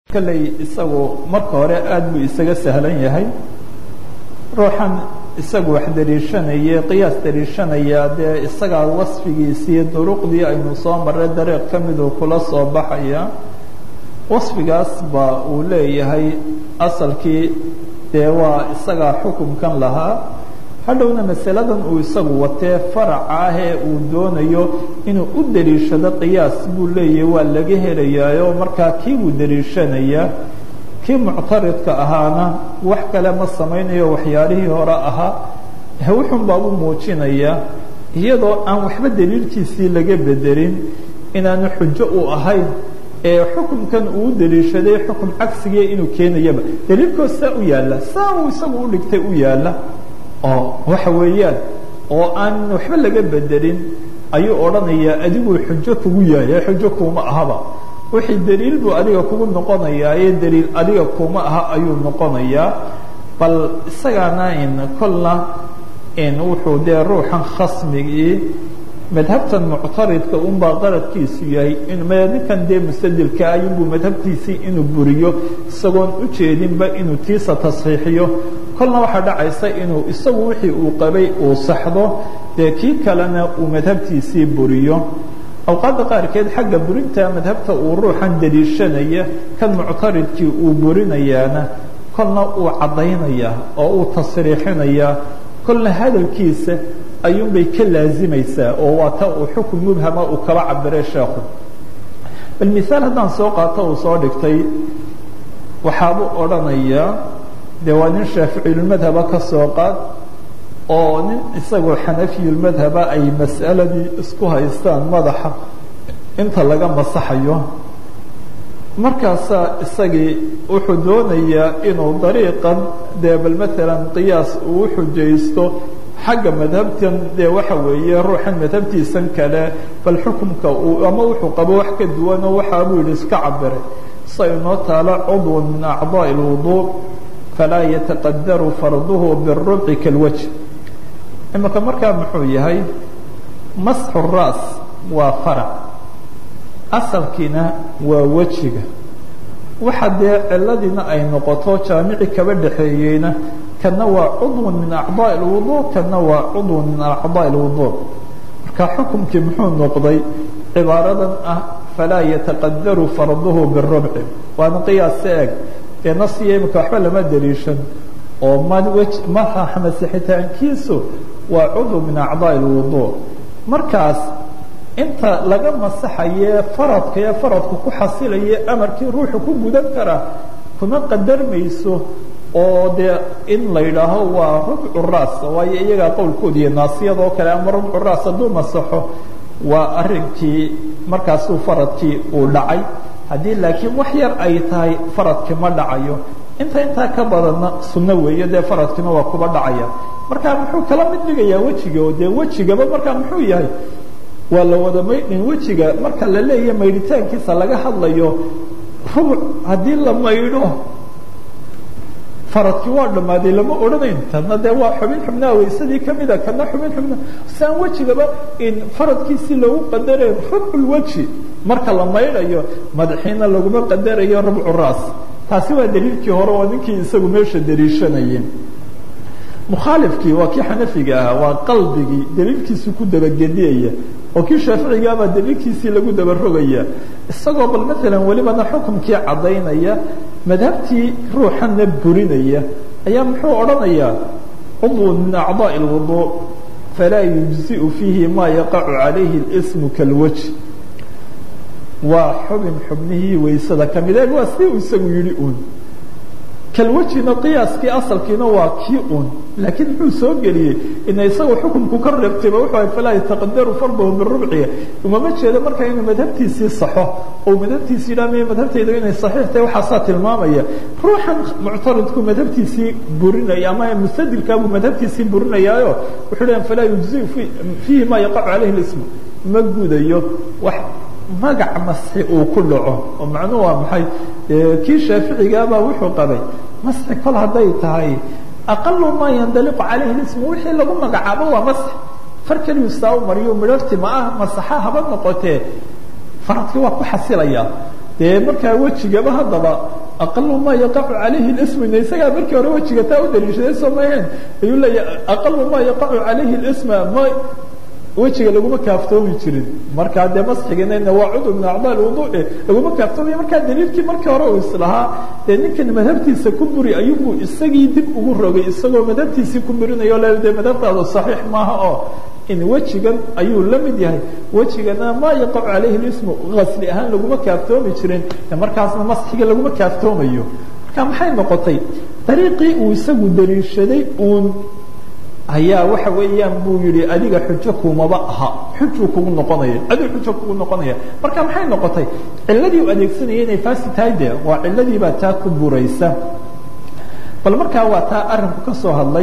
kolley isagu marka hore aada buu isaga sahlan yahay ruuxan isagu wax dariishanaya qiyaas dariishanaya dee isagaa wasfigiisii duruqdii aynu soo marray dariiq ka miduu kula soo baxaya wasfigaas ba uu leeyahay asalkii dee waa isagaa xukunkan lahaa hadhowna masaladan uu isagu watee faraca ah ee uu doonayo inuu u dariishado qiyaas buu leeyahay waa laga helayaayo markaa kii buu dariishanayaa kii muctaridka ahaana wax kale ma samaynayo waxyaalihii hore ahaa wuxun baa u muujinayaa iyadoo aan waxba daliilkiisii laga bedelin inaanu xujo u ahayn ee xukunkan uu daliishaday xukun cagsigiia inuu keenayaba daliilkood saa u yaalla saa uu isagu u dhigtay u yaalla oo waxa weeyaan oo aan waxba laga bedelin ayuu odhanayaa adiguu xujo kugu yahay xujo kuuma ahaba wixii daliil buu adiga kugu noqonayaa ee daliil adiga kuma aha ayuu noqonayaa bal isagaana in kolna in wuxuu dee ruuxan khasmigii madhabtan muctaridka unbaa qaradkiisu yahay ninkan dee mustadilka ayunbuu madhabtiisii inuu buriyo isagoon u jeedinba inuu tiisa tasxiixiyo kolna waxaa dhacaysa inuu isagu wixii uu qabay uu saxdo dee kii kalena uu madhabtiisii buriyo awqaadda qaarkeed xagga burinta madhabta uu ruuxan daliishanaya kan muctaridkii uu burinayaana kolna uu caddaynayaa oo uu tasriixinayaa kolna hadalkiisa ayuunbay ka laazimaysaa oo waa ta uu xukun mubhama uu kaba cabiray sheekhu bal miaal haddaan soo qaato uu soo dhigtay waxaabuu odhanayaa dee waa nin shaaficiyulmadhaba ka soo qaad oo nin isagoo xanafiyulmadhaba ay mas'aladii isku haystaan madaxa inta laga masaxayo markaasaa isagii wuxuu doonayaa inuu dariiqan dee bal maalan qiyaas uu u xujaysto xagga madhabtan dee waxa weeye ruuxan madhabtiisan kale bal xukumka uu ama wuxuu qabo wax ka duwanoo waxaa buu yidhi iska cabiray sa inoo taalo cudwan min acdaaءi اlwuduء falaa yataqadaru farduhu birubci kalwajh imika markaa muxuu yahay masxu raas waa farac asalkiina waa wejiga waxa dee ciladiina ay noqoto jaamici kaba dhexeeyeyna kana waa cudw min acضاء الwuضوء kana waa cudw min acضاء الwuضوء marka xukumkii muxuu noqday cibaaradan ah falaa yataqadaru farduhu birubci waana qiyaasa eg ee nasiya imika waxba lama daliishan oo ma madaxa masixitaankiisu waa cudw min acضاء الwuضوء markaas inta laga masaxaye faradka ee faradku ku xasilaye amarkii ruuxu ku gudan karaa kuma qadarmayso oo dee in la yidhaaho waa rubcu raas waayo iyagaa qowlkooda iyo naasiyadoo kale ama rubcu raas hadduu masaxo waa arinkii markaasuu faradkii uu dhacay haddii laakiin wax yar ay tahay faradkii ma dhacayo inta intaa ka badanna sunno weeye dee faradkiina waa kuba dhacaya markaa muxuu kala mid dhigayaa wejiga oo dee wejigaba markaa muxuu yahay waa la wada maydhin wejiga marka la leeyahay maydhitaankiisa laga hadlayo rubuc haddii la maydho faradkii waa dhammaaday lama odhanayn tadna dee waa xubin xubnaha waysadii kamida kana xubin xubna siaan wejigaba in faradkiisii loogu qadarayo rubculweji marka la maydhayo madaxiina laguma qadarayo rubcu raas taasi waa daliilkii hore oo ninkii isagu meesha daliishanayeen mukhaalifkii waa kii xanafiga ahaa waa qalbigii daliilkiisu ku dabagediyaya oo kii shaaficigaabaa daliilkiisii lagu dabarogaya isagoo bal maalan welibana xukumkii caddaynaya madhabtii ruuxanna burinaya ayaa muxuu odhanayaa cudwun min acضaaءi اlwuضuء falaa yujziءu fiihi ma yaqacu calayhi اsmu kalwaj waa xubin xubnihii waysada kamid e waa si uu isagu yihi un kalwajina qiyaaskii asalkiina waa kii un laakiin muxuu soo geliyey ina isagoo xukunku ka reebtayba wuxuu ahay falaa yataqadaru fardahu birubciga umama jeedo markaa inuu madhabtiisii saxo oo madhabtiisii yidhaha miya madhabtayda inay saxiix tahay waxaasaa tilmaamaya ruuxan muctaridku madhabtiisii burinaya ama mustadilkaabuu madhabtiisii burinayaayo wuxuu leeyahay falaa yujziu fiihi ma yaqacu calayhi اlismu ma gudayo wax magac masxi uu ku dhaco oo macnuhu waa maxay kii shaaficigaabaa wuxuu qabay masxi kol hadday tahay aqalu maa yandaliqu calayhi lismu wixii lagu magacaabo waa masx far keliyu saa u mariyo midharti ma ah masaxa haba noqotee faradkii waa ku xasilaya dee markaa wejigaba haddaba aqalu maa yaqacu calayhi lismina isagaa markii hore wejiga taa u daliishaday soo maheen ayuu leeyahay aqalu maa yaqacu calayhi lisma ma wejiga laguma kaaftoomi jirin markaa dee masxiginayna waa cudw min acdaa lwuduuci laguma kaaftoomiya markaa daliilkii markii hore uu islahaa dee ninkan madhabtiisa ku buri ayuubuu isagii dib ugu rogay isagoo madhabtiisii ku burinayo le dee madhabtaadu saxiix maaha oo in wejigan ayuu la mid yahay wejigana maa yaqacu calayhi lismu asli ahaan laguma kaaftoomi jirin markaasna masxiga laguma kaaftoomayo marka maxay noqotay dariiqii uu isagu daliishaday uun ayaa waxa weeyaan buu yihi adiga xujo kumaba aha xujuu kugu noqonaya adigu xujo kugu noqonaya marka maxay noqotay ciladii u adeegsanaya inay faasi tahay de waa ciladiibaa taa ku buraysa bal markaa waa taa arinku ka soo hadlay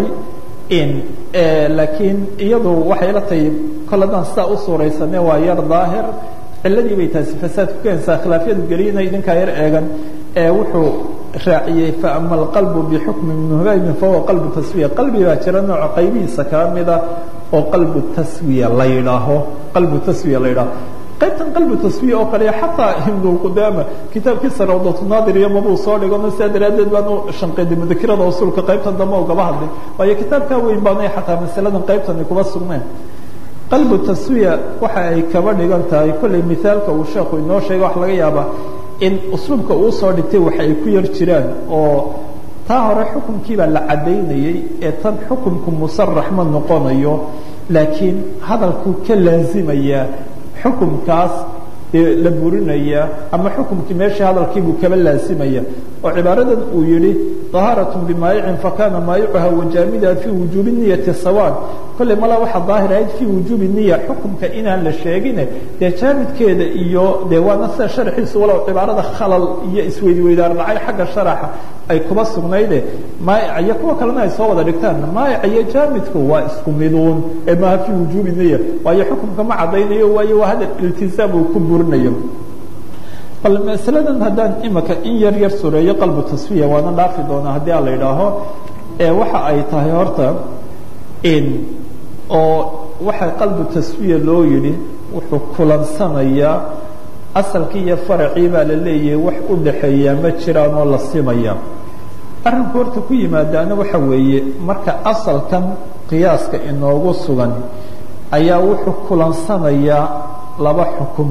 laakiin iyadu waxay la tahay kol haddaan sidaa u suuraysane waa yar daahir ciladii bay taasi fasaad ku keenaysaa khilaafyadu geliyina idinkaa yar eegan ee wuxuu raaciyey faama alqalbu bixukmi muhbabin fahuwa qalbu taswiya qalbi baa jira nooca qaybihiisa kaa mida oo qalbu taswiya la yidhaaho qalbu taswiya la yidhaaho qaybtan qalbu taswiya oo kale xataa ibnu qudaama kitaabkiisa rawdatunaadir iyo mabuu soo dhigano sidaa daraaddeed baan u shanqeeday mudakirada usulka qaybtan dambe ugaba hadlay waayo kitaabkaa weyn baanay xataa masaladan qaybtani kuma sugneen qalbu taswiya waxa ay kaba dhigan tahay kollay mithaalka uu sheekhu inoo sheega wax laga yaabaa in usluubka uu soo dhigtay waxa ay ku yar jiraan oo taa hore xukunkiibaa la caddaynayey ee tan xukunku musarax ma noqonayo laakiin hadalkuu ka laazimayaa xukumkaas la burinaya ama xukumkii meeshii hadalkiibuu kaba laasimaya oo cibaaradan uu yihi طahaaraة bmaayicin fakana maayicuha wajaamidaha fii wujuubi niyati sawaan kolley mala waxaa daahir ahayd fii wujuubi niya xukumka inaan la sheegine dee jaamidkeeda iyo dee waana sida sharxiisu walow cibaarada khalal iyo isweydiweydaar dhacay xagga sharaxa ay kuba sugnayde maayic iyo kuwa kalena ay soo wada dhigtaan maayic iyo jaamidku waa isku miduun ee maaha fii wujuubi niya waayo xukumka ma caddaynayo waayo waa hadal iltizaam uu ku burinayo bal masaladan haddaan imika in yar yar sureeyo qalbu tasfiya waana dhaafi doonaa haddii a la idhaaho ee waxa ay tahay horta in oo waxa qalbu tasfiya loo yidhi wuxuu kulansanayaa asalkii iyo faracii baa la leeyahay wax u dhaxeeyaa ma jiraan oo la simaya arrinku horta ku yimaadaana waxa weeye marka asalkan qiyaaska inoogu sugan ayaa wuxuu kulansanayaa laba xukum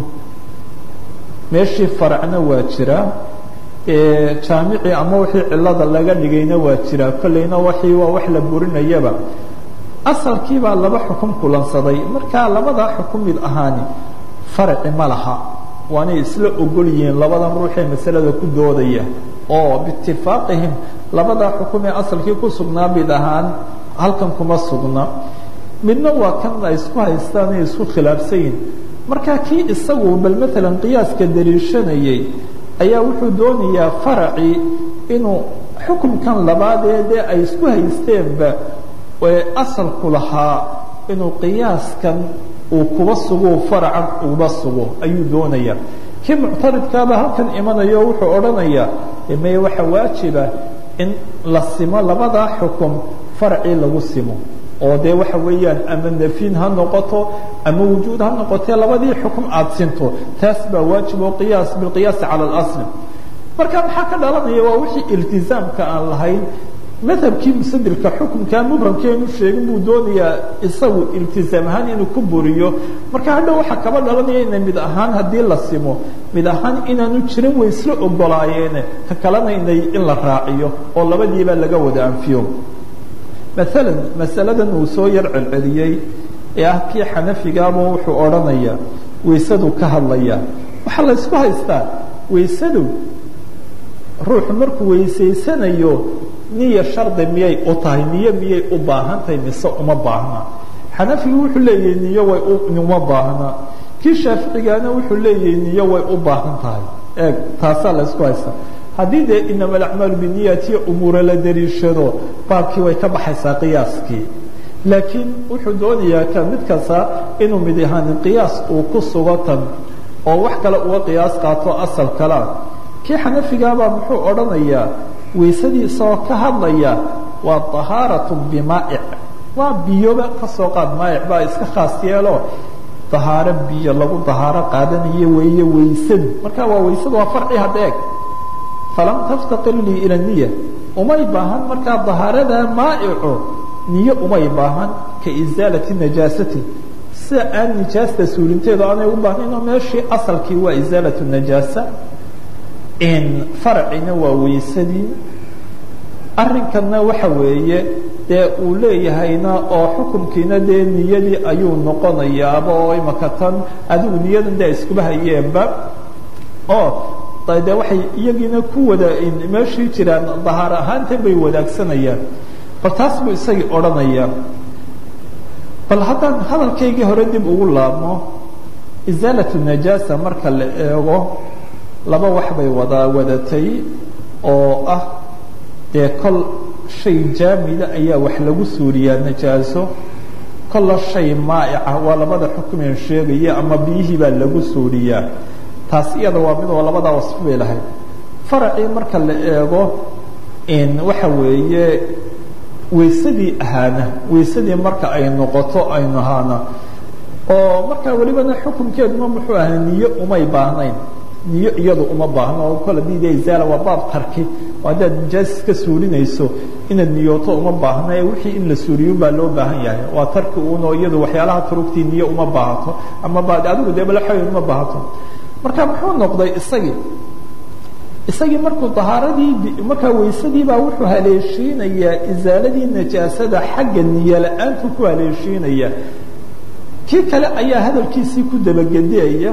meeshii faracna waa jiraa jaamicii ama wixii cilada laga dhigayna waa jiraa kolleyna waxii waa wax la burinayaba asalkiibaa laba xukum kulansaday markaa labadaa xukum mid ahaani faraci ma laha waanay isla ogol yihiin labadan ruuxee masalada ku doodaya oo biitifaaqihim labadaa xukum ee asalkii ku sugnaa mid ahaan halkan kuma sugna midna waa kan ay isku haystaan ay isku khilaafsan yihin markaa kii isagu bal maalan qiyaaska daliishanayay ayaa wuxuu doonayaa faracii inuu xukumkan labaadee dee ay isku haysteenba ee asalku lahaa inuu qiyaaskan uu kuba sugo faracan uba sugo ayuu doonayaa kii muctaridkaaba halkan imanayo wuxuu odhanayaa meye waxa waajiba in la simo labadaa xukum faracii lagu simo oo dee waxa weeyaan ama nafin ha noqoto ama wujuud ha noqotee labadii xukum aada sinto taas baa waajib oo qiyaas bilqiyaasi cala اlasl marka maxaa ka dhalanaya waa wixii iltizaamka aan lahayn madhabkii musadilka xukumkaa mubhamkeenu sheegin buu doonayaa isagu iltizaam ahaan inuu ku buriyo marka hadhow waxaa kaba dhalanaya ina mid ahaan haddii la simo mid ahaan inaanu jirin way isla ogolaayeene ka kalena inay in la raaciyo oo labadiiba laga wada anfiyo maalan masaladan uu soo yar celceliyey ee ah kii xanafigaaba wuxuu odhanayaa waysadu ka hadlaya waxaa la ysku haystaa waysadu ruuxu markuu weysaysanayo niya shardi miyay u tahay niyo miyay u baahan tahay mise uma baahna xanafigu wuxuu leeyahay niyo way uma baahna kii shaaficigaana wuxuu leeyahay niyo way u baahan tahay eeg taasaa la ysku haystaa haddii dee inama alacmaalu biniyatiyo umuura la dariishado baabkii way ka baxaysaa qiyaaskii laakiin wuxuu doonayaa ka mid kasta inuu mid ahaan qiyaas uu ku sugo tan oo wax kale uga qiyaas qaato asal kalea kii xanafigaabaa muxuu odhanayaa waysadii isagoo ka hadlaya waa طahaaraة bimaa'ic waa biyoba ka soo qaad maa'ic baa iska khaas yeelo dahaaro biyo lagu dahaaro qaadanayo weeye waysadu marka waa waysadu waa farci hadeeg falam taftaqir lii ila niya umay baahan markaa dahaarada maa'ico niyo umay baahan ka isaalati najaasati sida aan nijaasta suulinteedu aanay u baahnayn oo meeshii asalkii waa isaalatu najaasa farcina waa weysadii arrinkanna waxa weeye dee uu leeyahayna oo xukunkiina dee niyadii ayuu noqonayaaba oo imaka tan adigu niyadan dee iskuba hayeenba oo dee waxay iyagiina ku wada meeshii jiraan dahaar ahaantan bay wadaagsanayaan bal taas buu isagii odhanaya bal haddaan hadalkaygii hore dib ugu laabmo isaalatu najaasa marka la eego laba wax bay wada wadatay oo ah dee kol shay jaamida ayaa wax lagu suuriyaa najaaso kolla shay maa'ica waa labada xukumeen sheegaya ama biyihii baa lagu suuriyaa taas iyada waa mid oo labadaa wasfo bay lahayd faracii marka la eego waxa weeye weysadii ahaana weysadii marka ay noqoto aynu ahaana oo markaa welibana xukunkeeduma muxuu ahaa niyo umay baahnayn niyo iyadu uma baahno oo kol hadii de izaala waa baab tarki oo haddaad nijaas iska suulinayso inaad niyooto uma baahna ee wixii in la suuriyo baa loo baahan yahay waa tarki uunoo iyadu waxyaalaha turugtii niyo uma baahato ama ba adigu dee balaxoyn uma baahato marka muxuu noqday isagii isagii markuu dahaaradii markaa weysadii baa wuxuu haleeshiinayaa isaaladii najaasada xagga niyo la-aantu ku haleeshiinaya kii kale ayaa hadalkiisii ku dabagediyaya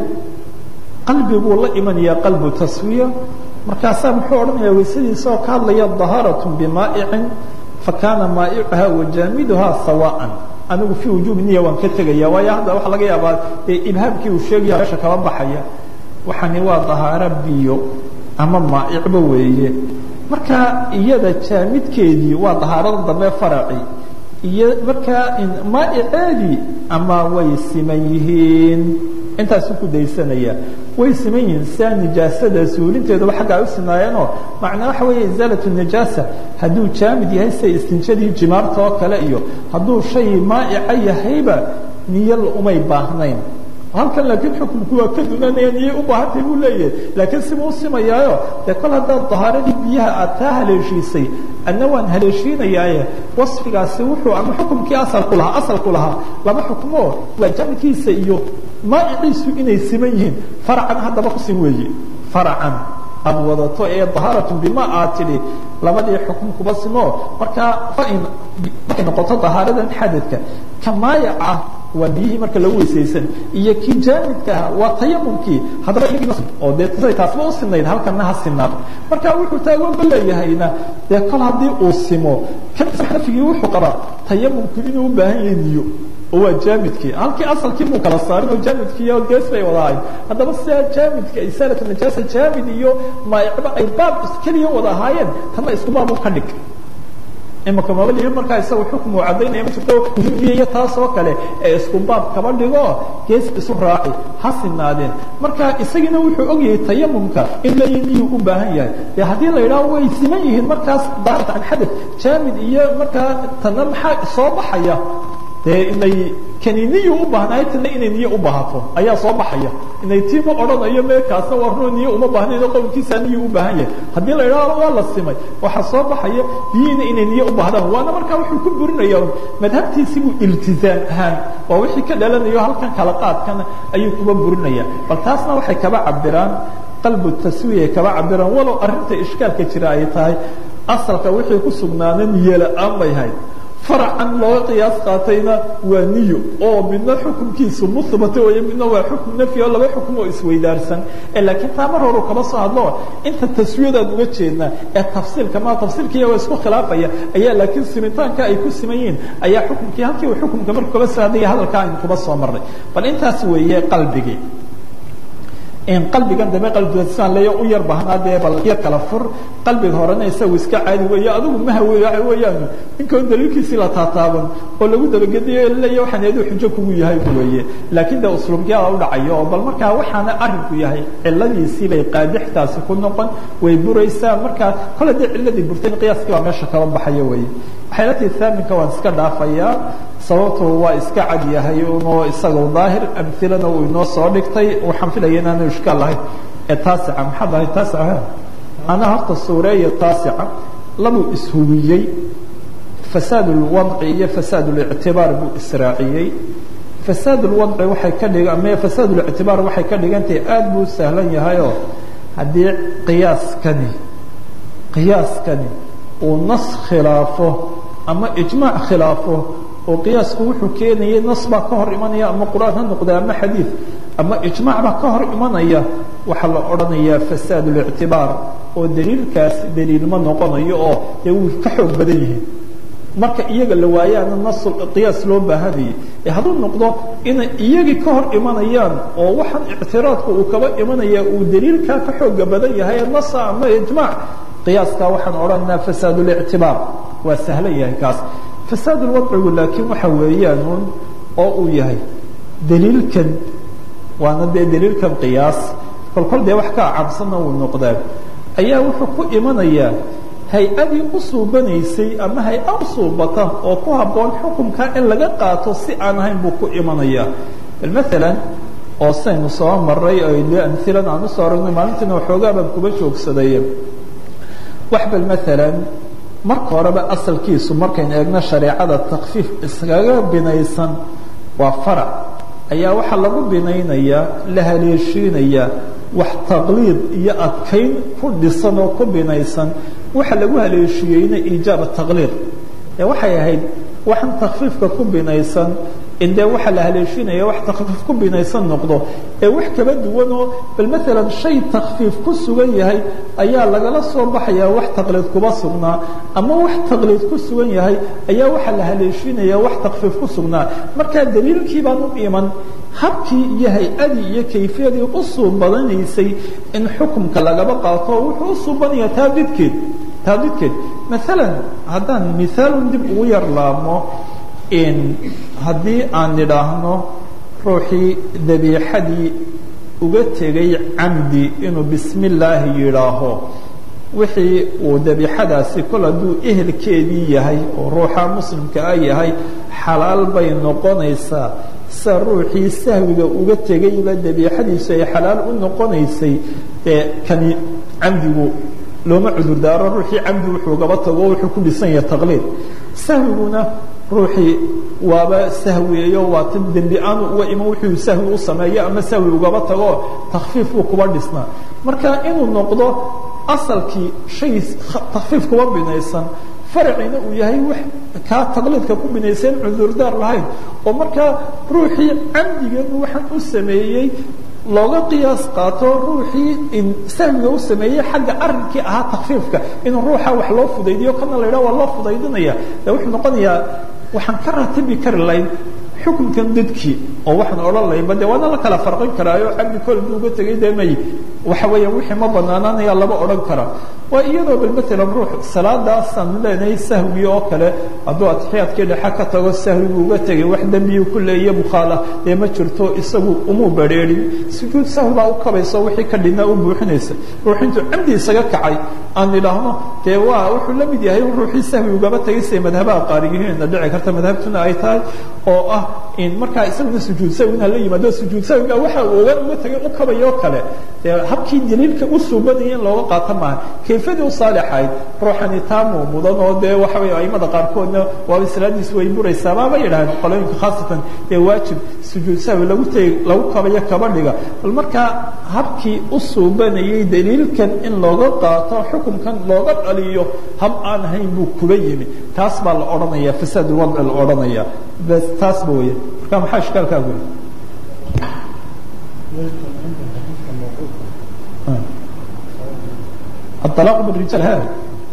qalbi buu la imanaya qalbu taswiya markaasaa muxuu odhanaya weysadiisaoo ka hadlaya dahaaraة bimaa'icin fakaana maa'icuha wajaamiduha sawaan anigu fii wujuubi niya waan ka tegaya waayo hadda waxaa laga yaabaa dee ibhaamkii uu sheegaya meesha kaba baxaya waxani waa dahaaro biyo ama maa'icba weeye marka iyada jaamidkeedii waa dahaarada dambe faraci iyo markaa maa'iceedii ama way siman yihiin intaasu ku daysanaya way siman yihiin sidaa nijaasada suulinteedaba xagga ay u sinaayeenoo macnaa waxa weeye isaalatu nijaasa hadduu jaamid yahay sida istinjadii jimaarta oo kale iyo hadduu shay maa'ica yahayba niyo umay baahnayn halkan laakiin xukunku waa ka dunanaya niyay u baahantay buu leeyahay laakiin siba u simayaayo dee kol haddaad dahaaradii biyaha aad taa haleeshiisay adna waan haleeshiinayaaye wasfigaasi wuxuu ama xukumkii asalku lahaa asalku lahaa laba xukmoo waa jaamidkiisa iyo maa'iciisu inay siman yihiin faracan haddaba kusin weeye faracan aad wadato ee dahaaratun bima aad tidhi labadii xukum kuba simo markaa fain markay noqoto dahaaradan xadadka ka maayaca waa biyihii marka lagu weysaysan iyo kii jaamidka ah waa tayamumkii haddaba oo dee siday taasba u sinayd halkana ha sinaado marka wuxuu taagoonba leeyahayna dee kol haddii uu simo kan xanafigii wuxuu qabaa tayamumku inuu u baahan yahay niyo oo waa jaamidkii halkii asalkii muu kala saarin oo jaamidkiiyo gees bay wada ahayd haddaba sidaa jaamidka isaalatu najaasa jaamid iyo maayicba ay baab keliya wada ahaayeen tanna isku baab u ka dhig imaka mabaliyo markaa isaga xukmu caddaynaya ma jirto iyo taas oo kale ee isku baab kaba dhigo gees isu raaci ha sinaadeen marka isagiina wuxuu ogyahay tayamumka in layniyu u baahan yahay dee haddii la yidhaho way siman yihiin markaas daarta an xadad jaamid iyo markaa tanna maxaa soo baxaya dee inay kani niyo u baahnaay tana inay niyo u baahato ayaa soo baxaya inay tii ma odhanayo meekaasna waa runo niyo uma baahnayn oo qowlkiisaa niyo u baahan yahay haddii la idhaho waa la simay waxaa soo baxaya biyihiina inay niyo u baahdaan waana markaa wuxuu ku burinaya madhabtiisi buu iltizaam ahaan waa wixii ka dhalanayo halkan kala qaadkana ayuu kuba burinaya bal taasna waxay kaba cabiraan qalbu taswiya kaba cabiraan walow arrinta ishkaalka jira ay tahay asalka wixii ku sugnaana niyo la-aan bay hayd faracan looga qiyaas qaatayna waa niyo oo midna xukunkiisu muhbata weeye midna waa xukun nafyi oo laba xukum oo isweydaarsan ee laakiin taa mar horu kaba soo hadlo inta taswiyadaan uga jeednaa ee tafsiilka ma tafsiilkiiya waa isku khilaafaya ayaa laakiin simitaanka ay ku siman yihiin ayaa xukunkii halkii uu xukunka markuu kaba soo hadlaya hadalka aynu kuba soo marnay bal intaas weeye qalbigii qalbigan dambe qalbidasaan leeya u yar bahnaa dee bal yar kala fur qalbiga horena isagu iska caadi weeye adigu maha wey waxa weeyaan ninkan daliilkiisii la taataaban oo lagu dabagediyo leeya waxaan eedu xujo kugu yahay weeye laakiin de usluubkiyaa u dhacayo oo bal markaa waxaana arrinku yahay ciladiisii bay qaadixtaasi ku noqon way buraysaa markaa kol haddii ciladii burtayn qiyaaskii baa meesha kaba baxaya weeye waxaylatii thaaminka waan iska dhaafayaa sababtu waa iska cad yahay unoo isaga daahir amilana uu inoo soo dhigtay waxaan filaya inaanu ishkaal lahayn ee taasica maxaad ahay taasica ana horta suureeya taasica labuu ishubiyey fasaad اlwadci iyo fasaad اlictibaar buu israaciyey fasaad اlwadci waxay ka dhig ama fasaad اlictibaar waxay ka dhigantahay aad buu sahlan yahayoo haddii qiyaaskani qiyaaskani uu nas khilaafo ama ijmaac khilaafo oo qiyaasku wuxuu keenayay nas baa ka hor imanaya ama qur'aan ha noqda ama xadiid ama ijmaac baa ka hor imanaya waxaa la odhanayaa fasaad اlictibaar oo daliilkaas daliil ma noqonayo oo dee wuu ka xoog badan yihiin marka iyaga la waayaana nas qiyaas loo baahanayay ee hadduu noqdo inay iyagii ka hor imanayaan oo waxaan ictiraadku uu kaba imanaya uu daliilkaa ka xooga badan yahay nasa ama ijmaac qiyaaskaa waxaan odhanaynaa fasaad اlictibaar waa sahlan yahay kaas fasaad اlwadcigu laakiin waxa weeyaan un oo uu yahay daliilkan waana dee daliilkan qiyaas kolkol dee wax ka cabsanna uu noqdaa ayaa wuxuu ku imanayaa hay-adii u suubanaysay ama hay-a u suubata oo ku habboon xukunkaa in laga qaato si aan ahayn buu ku imanayaa bal maalan oo saynu soo maray amhilan aan usoo aragnay maalintiina waxoogaa baan kuba joogsaday wax bal maalan marka horeba asalkiisu markaynu eegno shareecada takfiif iskaga binaysan waa farac ayaa waxaa lagu binaynayaa la haleeshiinayaa wax taqliid iyo adkayn ku dhisan oo ku binaysan waxa lagu haleeshiiyeyna iijaab taqliid ee waxay ahayd waxaan takfiifka ku binaysan in dee waxaa la haleeshinaya wax takfiif ku binaysan noqdo ee wax kaba duwanoo bal maalan shay takfiif ku sugan yahay ayaa lagala soo baxayaa wax taqliid kuba sugnaa ama wax taqliid ku sugan yahay ayaa waxaa la haleeshinaya wax takfiif ku sugnaa markaa daliilkii baan u iman habkii iyo hay-adii iyo kayfiyadii u suubadanaysay in xukumka lagaba qaato wuxuu u suubanaya taabidkeed taabidkeed maalan haddaan mihaalun dib ugu yar laabmo haddii aan nidhaahno ruuxii dabiixadii uga tegay camdi inuu bismi illaahi yidhaaho wixii uu dabiixadaasi kol hadduu ehelkeedii yahay oo ruuxa muslimka ah yahay xalaal bay noqonaysaa sa ruuxii sahwiga uga tegayba dabiixadiisu ay xalaal u noqonaysay ee kani camdigu looma cudurdaaro ruuxii camdi wuxuu gaba tago wuxuu ku dhisan yahay taqliid sahwiguna ruuxii waaba sahwiyeeyo waa tan dembi aanu uga iman wuxuu sahwi u sameeyo ama sahwi ugaba tago takfiif buu kuba dhisnaa marka inuu noqdo asalkii shay takfiif kuba binaysan faracina uu yahay wax kaa taqliidka ku binaysan cudurdaar lahayn oo markaa ruuxii camdigan waxaan u sameeyey looga qiyaas qaato ruuxii sahwiga u sameeyey xagga arrinkii ahaa takfiifka inuu ruuxa wax loo fudaydiyo kana la yidhaha waa loo fudaydinaya de wuxuu noqonayaa waxaan ka ratibi kari lahayn xukunkan dadkii oo waxaan odhan lahaynba de waana la kala farqin karaayo cabdi kol buu uga tegay de may waxa weeyaan wixii ma banaanaanaya laba odhan kara waa iyadoo bal maalan ruux salaadaasaan leenahay sahwi oo kale hadduu atixiyaadkii dhexe ka tago sahwigu uga tegay wax dembiyu ku leeya mukhaala dee ma jirto isagu umuu badrheerin sujuud sahwi baa u kabayso wixii ka dhinaa u buuxinaysa ruux intuu camdi isaga kacay aan idhaahno dee waa wuxuu la mid yahay ruuxii sahwi ugaba tegay siday madhabaha qaarigihiinna dhici karta madhabtuna ay tahay oo ah in markaa isaguna sujuud sahwina la yimaado sujuud sahwiga waxa uu oga uga tegay u kabayoo kale dee habkii daliilka u suubanaya in looga qaato maaha kayfadii u saalixayd ruuxani taamuu mudan oo dee waxa weeye aimada qaarkoodna waaba salaadiis way buraysaa baaba yidhahdeen qolooyinka khaasatan ee waajib sujuud sahwi lagu tegi lagu kabayo kaba dhiga bal markaa habkii u suubanayay daliilkan in looga qaato xukunkan looga dhaliyo hab aan ahayn buu kuba yimi taas baa la odhanaya fasaad wadci la odhanaya bas taasba weya marka maxaa ishkaalkaa guri الطلاق بالرجال هذا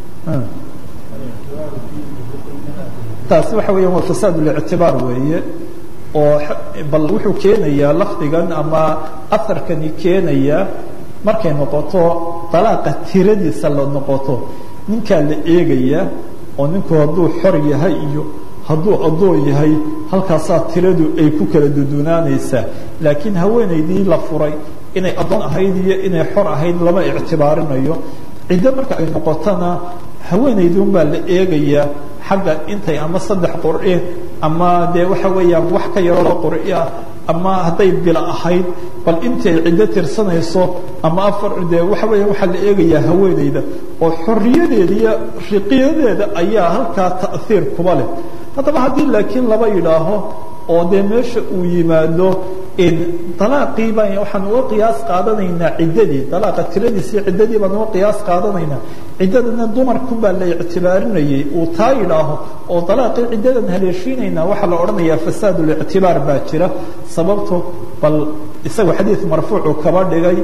taasi waxa weya waa fasaad الاctibaar weeye oo bal wuxuu keenayaa lafdigan ama aharkani keenaya markay noqoto طalaaqa tiradiisa la noqoto ninkaa la eegaya oo ninku hadduu xor yahay iyo hadduu addoon yahay halkaasaa tiradu ay ku kala dudunaanaysaa laakiin haweenaydii la furay inay addoon ahayd iyo inay xor ahayd lama ictibaarinayo ciddo marka ay noqotona haweenaydun baa la eegayaa xagga intay ama saddex qur'i ama dee waxa weeyaan wax ka yaroo qur'i ah ama hadday bila ahayd bal intay ciddo tirsanayso ama afar dee waxa weya waxaa la eegayaa haweenayda oo xorriyadeeda iyo riqiyadeeda ayaa halkaa ta'hiir kuba leh haddaba haddii laakiin laba yidhaaho oo dee meesha uu yimaado dalaaqii baan waxaan uga qiyaas qaadanaynaa ciddadii dalaaqa tiradiisii ciddadii baan uga qiyaas qaadanaynaa ciddadana dumarkun baa la ictibaarinayay uu taa yidhaaho oo dalaaqii ciddadan haleeshiinaynaa waxaa la odhanayaa fasaad lictibaar baa jira sababto bal isagu xadiid marfuucu kaba dhigay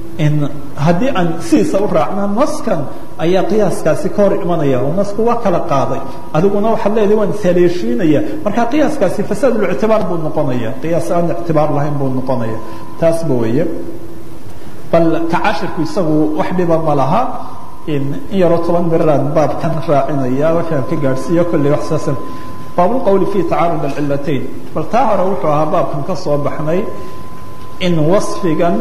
haddii aan sidiisa u raacna naskan ayaa qiyaaskaasi ka hor imanaya oo nasku waa kala qaaday adiguna waxaad leedahay waan ishaleeshiinaya marka qiyaaskaasi fasaadlictibaar buu noqonaya qiyaas aan ictibaar lahayn buu noqonaya taasba weeye bal ka cashirku isagu wax dhiba ma laha in yaroo toban miraan baabkan raacinaya waxaan ka gaadhsiiyo kolley wax saasan baabulqowli fi tacaarud alcillatayn bal taa hore wuxuu ahaa baabkan ka soo baxnay in wasfigan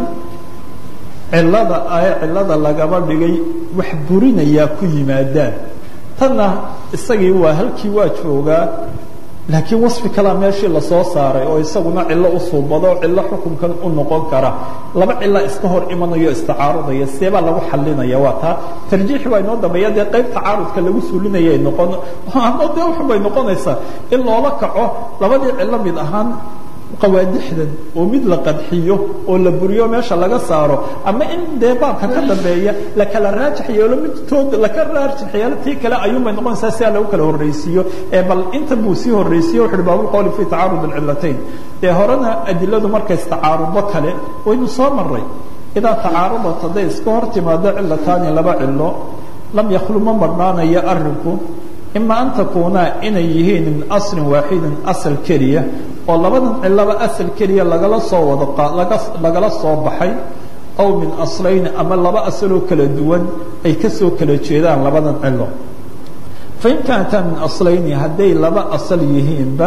cillada ee cillada lagaba dhigay wax burinayaa ku yimaadaan tanna isagii waa halkii waa joogaa laakiin wasfi kalaa meeshii lasoo saaray oo isaguna cillo u suubado cillo xukunkan u noqon kara laba cilla iska hor imanayo istacaarudaya seebaa lagu xalinaya waa taa tarjiixi waa inoo dambeeya dee qayb tacaarudka lagu suulinaya noqon ama dee wuxubay noqonaysaa in loola kaco labadii cillo mid ahaan qawaadixdan oo mid la qadxiyo oo la buriyo meesha laga saaro ama in dee baabka ka dambeeya lakala raajix yeelo midtood laka raajix yeelo tii kale ayuunbay noqonaysaa si aa lagu kala horraysiiyo ee bal inta buu sii horraysiyo wuxu uhi baabulqowli fi tacaarud alcillatayn dee horena adiladu markay istacaarudo kale waynu soo maray idaa tacaarudat hadday iska hor timaado cillataani laba cillo lam yakhlu ma marhnaanayo arrinku ima an takuunaa inay yihiin min aslin waaxidin asal keliya oo labadan cilaba asal keliya lagala soo wado lagala soo baxay aw min aslayni ama laba asaloo kala duwan ay kasoo kala jeedaan labadan cilo fain kaantaa min aslayni hadday laba asal yihiinba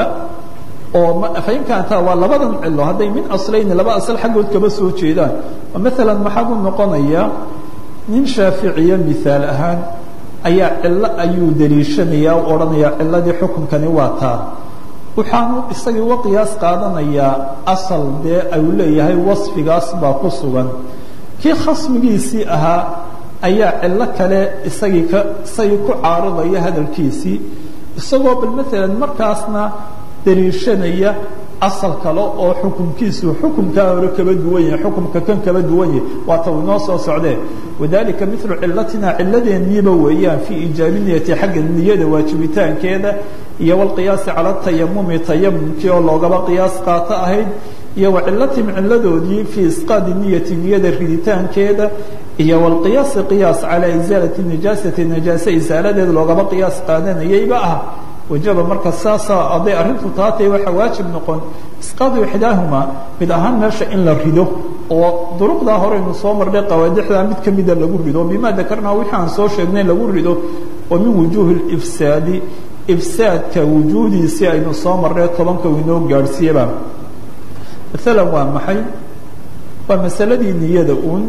oo fain kaantaa waa labadan cilo hadday min aslayni laba asal xaggood kaba soo jeedaan oo maalan maxaa ku noqonaya nin shaaficiya miaal ahaan ayaa cillo ayuu daliishanayaa u odhanayaa ciladii xukunkani waa taa waxaanu isagii uga qiyaas qaadanayaa asal dee ayuu leeyahay wasfigaas baa ku sugan kii khasmigiisii ahaa ayaa cillo kale isagii ka isagii ku caaridaya hadalkiisii isagoo bal maalan markaasna daliishanaya asal kale oo xukunkiisu xukunkaa hore kaba duwan yahay xukumka kan kaba duwan yahay waata uu inoo soo socdee wadalika milu cilatina ciladeenniiba weeyaan fii iijaabi niyati xagga niyada waajibitaankeeda iyo wlqiyaasi cala tayamumi tayamumkii oo loogaba qiyaas qaato ahayd iyo wa cilatihim ciladoodii fii isqaadi niyati niyada riditaankeeda iyo wlqiyaasi qiyaas calaa isaalati najaasati najaase isaaladeeda loogaba qiyaas qaadanayayba ah wajaba marka saasa hadday arrintu taatay waxaa waajib noqon isqaadu ixdaahuma mid ahaan meesha in la rido oo duruqdaa horeynu soo marnay qawaadixdaa mid kamida lagu rido bima dakarnaa wixii aan soo sheegnay lagu rido oo min wujuuhi ifsaadi ifsaadka wujuudiisii aynu soo marnay tobanka uu inoo gaadhsiiyaba maalan waa maxay waa masaladii niyada uun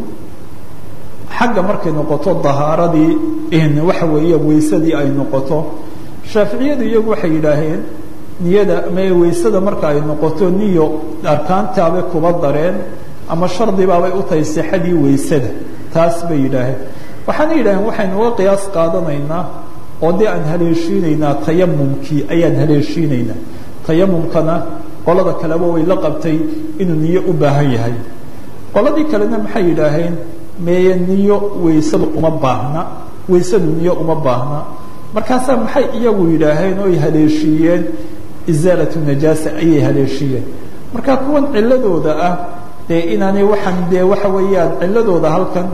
xagga markay noqoto dahaaradii waxa weeye weysadii ay noqoto shaaficiyadu iyagu waxay yidhaaheen niyada ama weysada marka ay noqoto niyo arkaantaabay kuba dareen ama shardibaabay u tahay sixadii weysada taas bay yidhaaheen waxaana yidhaaheen waxaynu uga qiyaas qaadanaynaa oo dee aan haleeshiinaynaa tayamumkii ayaan haleeshiinaynaa tayamumkana qolada kaleba way la qabtay inuu niyo u baahan yahay qoladii kalena maxay yidhaaheen meeye niyo weysadu uma baahna weysadu niyo uma baahna markaasaa maxay iyagu yidhaaheen oo ay haleeshiiyeen isaalatu najaasa ayay haleeshiiyeen marka kuwan ciladooda ah dee inaanay waxaan dee waxa weeyaan ciladooda halkan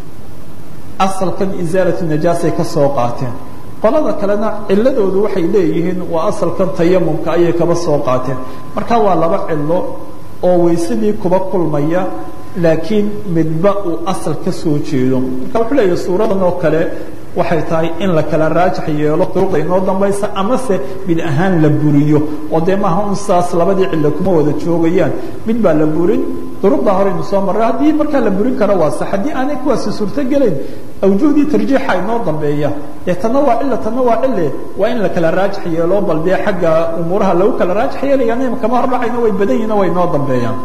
asalkan isaalatu najaasay ka soo qaateen qolada kalena ciladoodu waxay leeyihiin waa asalkan tayamumka ayay kaba soo qaateen marka waa laba cilo oo weysadii kuba kulmaya laakiin midba uu asal ka soo jeedo marka wuxuu leeyahay suuradan oo kale waxay tahay in la kala raajax yeelo duruqda inoo dambaysa amase mid ahaan la buriyo oo dee maaha un saas labadii cillo kuma wada joogayaan mid baa la burin duruqdaa horeynu soo marray haddii markaa la burin karo waa sax haddii aanay kuwaasi suurtogelayn awjuhdii tarjiixa inoo dambeeya dee tanna waa cilla tanna waa cille waa in la kala raajax yeelo bal dee xagga umuuraha lagu kala raajax yeelayaan kama hordhacayna way badan yihin way inoo dambeeyaan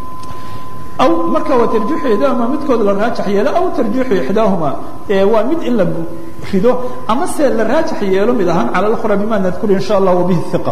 aw marka waa tarjiixu ixdaahuma midkood la raajax yeelo aw tarjiixu ixdaahuma waa mid in la rido ama se la raajax yeelo mid ahaan cala اlأkhra bima nadkuru in sha allah wabihi hiqa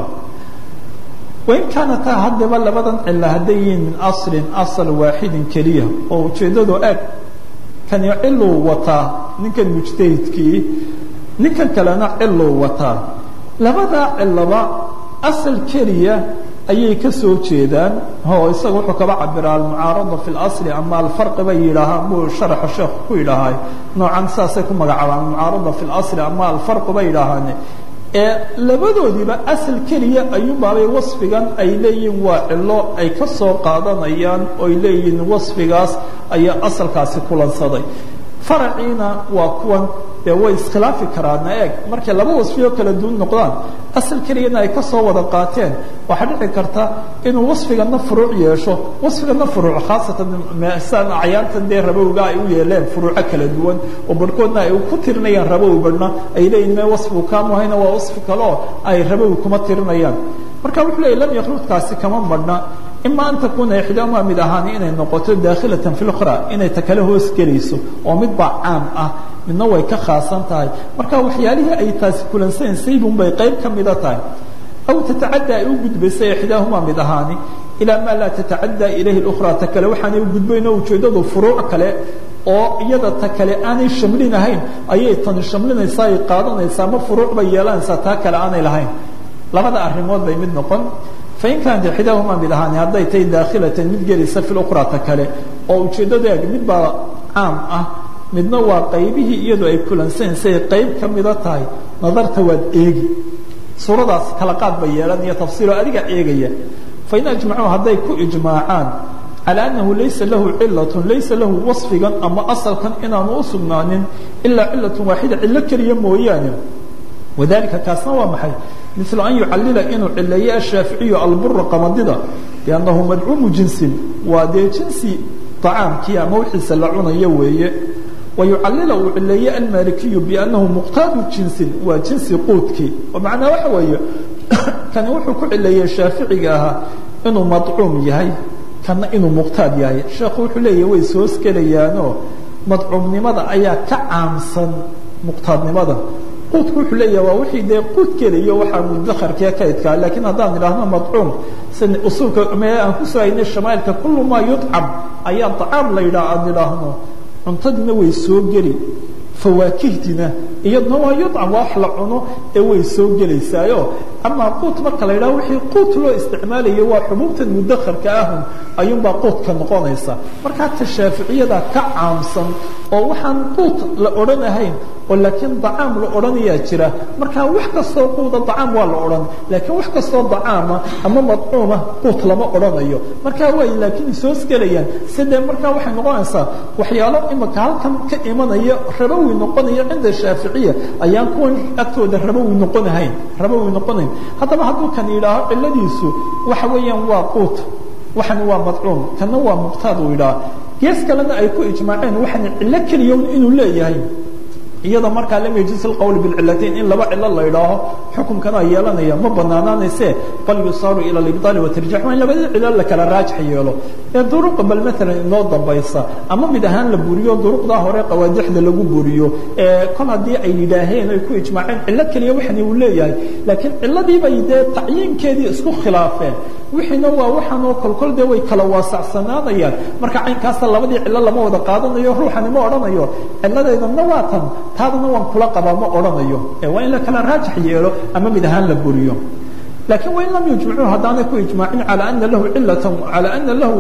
wain kaanataa haddaba labadan cilo hadday yihiin min aslin asal waaxidin keliya oo ujeeddadu eg kani ciluu wataa ninkan mujtahidkii ninkan kalena ciluu wataa labadaa ciloba asal keliya ayay ka soo jeedaan o isaga wuxuu kaba cabiraa almucaarada fi اlasli ama alfarqi bay yidhaahaan buu sharaxa sheekhu ku yidhaahay noocan saasay ku magacaabaan almucaarada fi اlasli ama alfarqi bay yidhaahaan ee labadoodiiba asal keliya ayuunbaabay wasfigan ay leeyihiin waa cilo ay ka soo qaadanayaan oy leeyihiin wasfigaas ayaa asalkaasi kulansaday faraciina waa kuwan dee way iskhilaafi karaana eeg markay laba wasfiyoo kala duwan noqdaan asal keliyana ay ka soo wada qaateen waxaa dhici karta inuu wasfigana furuuc yeesho wasfigana furuuc khaasatan san acyaantan dee rabowga ay u yeeleen furuuco kala duwan oo barhkoodna ay ku tirinayaan rabow barhna ay leeyihin me wasfigu kaamuhayna waa wasfi kaleo ay rabow kuma tirinayaan marka wuxuu leeyay lam yakhluudkaasi kama marhna ima an takuna ixdaahuma mid ahaani inay noqoto daakhilatan fi lkhra inay ta kale hoos gelayso oo mid baa caam ah midna way ka khaasan tahay marka waxyaalihii ay taasi kulansanaysay bunbay qayb ka mida tahay aw tatacadda ay u gudbaysay ixdaahuma mid ahaani ilaa maa laa tatacadda ilayhi اkhra ta kale waxaanay u gudbayn oo ujeeddadu furuuc kale oo iyada ta kale aanay shamlinahayn ayay tani shamlinaysaa ay qaadanaysaa ma furuuc bay yeelanaysaa taa kale aanay lahayn labada arrimood bay mid noqon fain kaanat ixdaahuma mid ahaani hadday tahay daakhilatan mid gelaysa fi lkhra ta kale oo ujeeddadu eeg mid baa caam ah midna waa qaybihii iyadu ay kulansanaysay qayb ka mida tahay nadarta waad eegi suuradaas kala qaad bay yeelanaya tafsiiroo adiga eegaya fain ajmacuu hadday ku ijmaacaan calى annahu laysa lahu cilaة laysa lahu waصfigan ama asalkan inaanu u sugnaanin ilaa cilaة waaxida cilo keliya mooyaane wadalika kaasna waa maxay miثl an yucalila inuu cileeyo ashaaficiyu albura qamadida biannahu madcuumu jinsin waa dee jinsi طacaamkii ama wixiisa la cunayo weeye wayucalila uu cileeye almalikiyu biannahu muqtaadu jinsin waa jinsi quudkii oo macnaa waxa weeye kani wuxuu ku cileeyey shaaficiga ahaa inuu madcuum yahay kana inuu muqtaad yahay sheekhu wuxuu leeyahy way soo skelayaanoo madcuumnimada ayaa ka caamsan muqtaadnimada quudku wuxuu leeyahay waa wixii dee quud keliyo waxaa mudakharkee kaydkaa laakiin haddaan idhaahno madcuum si usuulka mee aan kusoo haynay shamaailka kullu maa yudcam ayaa dacaam la yidhaha aan idhaahno cuntadiina way soo geli fawaakihdina iyadna waa yudcam waa wax la cuno ee way soo gelaysaayo amaa quut marka la yidhaho wixii quut loo isticmaalayo waa xubuubtan mudakharka ahun ayuunbaa quudka noqonaysa markaa ta shaaficiyada ka caamsan oo waxaan quut la odhanahayn oo laakiin dacaam la odhanayaa jira markaa wax kastoo quuda dacaam waa la odhan laakiin wax kastoo dacaama ama madcuuma quut lama odhanayo markaa way laakiin soosgelayaan sidee markaa waxay noqonaysaa waxyaalo imaka halkan ka imanaya rabowi noqonaya cinda shaaficiya ayaan kuwan agtooda rabowi noqonahayn rabowi noqonayn haddaba hadduu kan yidhaaho ciladiisu waxa weeyaan waa quut waxani waa madcuum kana waa muqtaad uu yidhaha gees kalena ay ku ijmaaceen waxani cillo keliya inuu leeyahay iyada markaa lam yajis اqwl bاcilatayn in laba cilo la idhaaho xukunkana yeelanaya ma banaanaanayse bal yusaaru ilى اibطaal watarjix waa in labada cilo la kala raajix yeelo ee duruqa bal maalan inoo dambaysa ama mid ahaan la buriyo duruqdaa hore qawaadixda lagu buriyo ee kol haddii ay yidhaaheen ay ku ijmaaceen cilo keliya waxani uu leeyahay laakiin ciladiibay dee tacyiinkeedii isku khilaafeen wixiina waa waxaanoo kolkol dee way kala waasacsanaanayaan marka caynkaasa labadii cilo lama wada qaadanayo ruuxani ma odhanayo ciladeedana waa tan taadana waan kula qabaa ma odhanayo ee waa in la kala raajix yeelo ama mid ahaan la buriyo laakiin wain lam yujmicuu haddaanay ku ijmaacin calى ana lahu cilatan calى ana lahu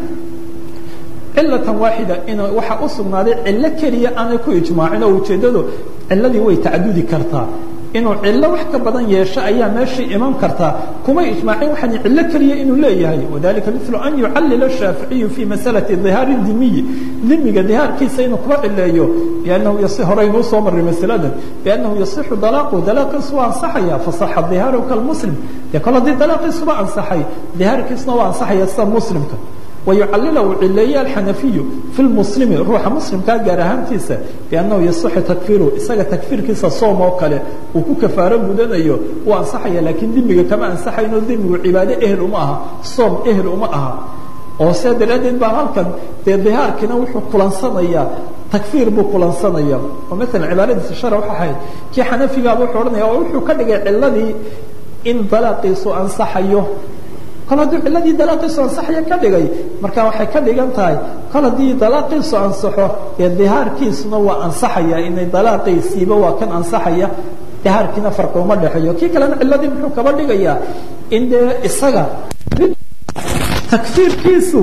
cilatan waaxida in waxaa u sugnaaday cilo keliya aanay ku ijmaacin oo ujeeddadu ciladii way tacadudi kartaa inuu cillo wax ka badan yeesho ayaa meeshii iman kartaa kuma ijmaacin waxaan cillo keliya inuu leeyahay wadalika milu an yucallila shaaficiyu fi masalati dihaari dimiyi dimiga dihaarkiisa inuu kuba cileeyo biannahu yasi horeynuu soo marray masaladan biannahu yasixu dalaaqu dalaaqiisu waa ansaxaya fasaxa dihaaru kalmuslim dee kol haddii dalaaqiisuba ansaxay dihaarkiisuna waa ansaxaya sida muslimka wayucallila uu cileeye alxanafiyu fi lmuslimi ruuxa muslimkaa gaar ahaantiisa biannahu yasixu takfiru isaga takfiirkiisa soom oo kale uu ku kafaaro gudanayo uu ansaxaya laakiin dimiga kama ansaxayno dimigu cibaado ehel uma aha soom ehel uma aha oo sidaa daraaddeed baa halkan dee dihaarkiina wuxuu kulansanayaa takfiir buu kulansanaya oo maalan cibaaradiisa shara waxa ahayd kii xanafigaaba wuxuu odhanaya oo wuxuu ka dhigay ciladii in dalaaqiisu ansaxayo kol hadduu ciladii dalaaqiisu ansaxaya ka dhigay marka waxay ka dhigan tahay kol haddii dalaaqiisu ansaxo ee dihaarkiisuna waa ansaxaya inay dalaaqiisiiba waa kan ansaxaya dihaarkiina farqi uma dhexeeyo kii kalena ciladii muxuu kaba dhigayaa in dee isaga takfiirkiisu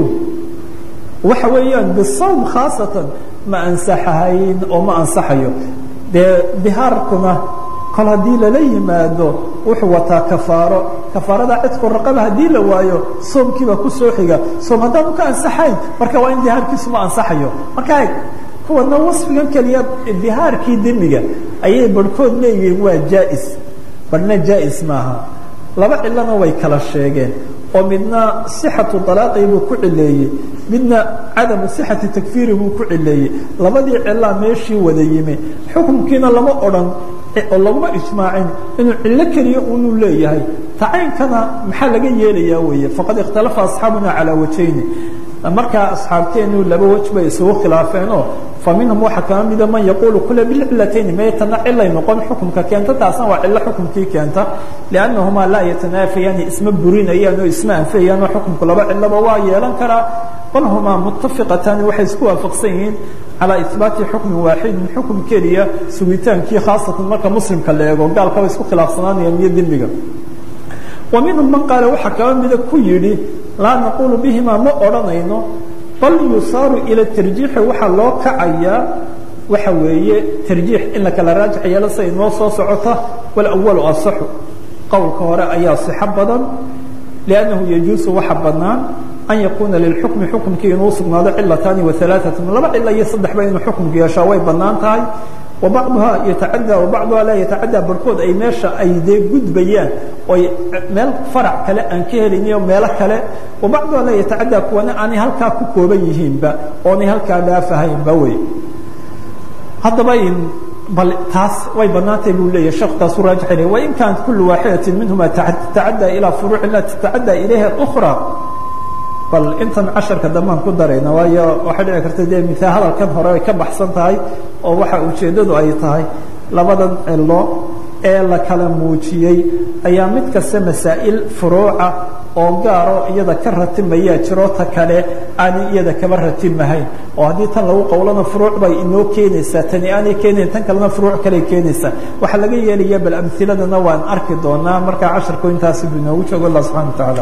waxa weeyaan bisawm khaasatan ma ansaxahayn oo ma ansaxayo dee dihaarkuna kol haddii lala yimaado wuxuu wataa kafaaro kafaarada cidku raqaba haddii la waayo soomkiibaa ku soo xiga soom haddaanu ka ansaxayn marka waa in dihaarkiisu ma ansaxayo marka kuwana wasfigan keliya dihaarkii demiga ayay barhkood leeyihiin waa jaa'is barhna jaa'is maaha laba cilona way kala sheegeen oo midna sixatu dalaaqii buu ku cileeyey midna cadamu sixati takfiiri buu ku cileeyey labadii cilaa meeshii wada yimi xukunkiina lama odhan oo laguma ijmaacin inuu cillo keliya unuu leeyahay tacaynkana maxaa laga yeelayaa weeye faqad ikhtalafa asxaabuna calaa wajayni markaa asxaabteenu laba wej bay isugu khilaafeenoo fa minhum waxaa kama mida man yaquulu kula bilcilatayni maytana cilay noqon xukumka keenta taasna waa cillo xukumkii keenta liannahumaa laa yatanaafayaani isma burinayaan oo isma anfayaan oo xukumku laba ciloba waa yeelan karaa bal humaa muttafiqataani waxay isku waafaqsan yihiin calaa ihbaati xukmin waaxidin xukum keliya sugitaankii khaasatan marka muslimka la eego gaalka way isku khilaafsanaanayaan iyo dembiga wa minhum man qaala waxaa kaba mida ku yidhi laa naquulu bihimaa ma odhanayno bal yusaaru ila tarjiixi waxaa loo kacayaa waxa weeye tarjiix in la kala raajax yeelo siday noo soo socota walawalu asaxu qowlka hore ayaa sixo badan liannahu yajuusu waxa bannaan an yakuuna lilxukmi xukumkii inuu sugnaado cilataani waalaatatan laba cilo iyo saddexba inuu xukumku yeeshaa way bannaan tahay wabacduhaa yatacaddaa wabacduhaa laa yatacaddaa barhkood ay meesha ay dee gudbayaan oy meel farac kale aan ka heliniyo meelo kale wabacduhaa laa yatacaddaa kuwana aanay halkaa ku kooban yihiinba oonay halkaa dhaafahaynba wey haddaba bal taas way bannaantahay buu leeyahy sheekhu taasuu raajix ilay wain kaanat kullu waaxidatin minhuma tatacaddaa ilaa furuucin laa tatacaddaa ilayha ukhra bal intan casharka dambaan ku darayna waayo waxay dhici karta dee mitaa hadalkan hore ay ka baxsan tahay oo waxa ujeeddadu ay tahay labadan cilo ee la kala muujiyey ayaa mid kasta masaa'il furuuca oo gaaro iyada ka ratimayaa jiro ta kale aanay iyada kaba ratimahayn oo haddii tan lagu qowlana furuuc bay inoo keenaysaa tani aanay keenayn tan kalena furuuc kaley keenaysaa waxaa laga yeelaya bal amhiladana waan arki doonaa markaa casharku intaasi buu inoogu joogo allah subxana wa tacala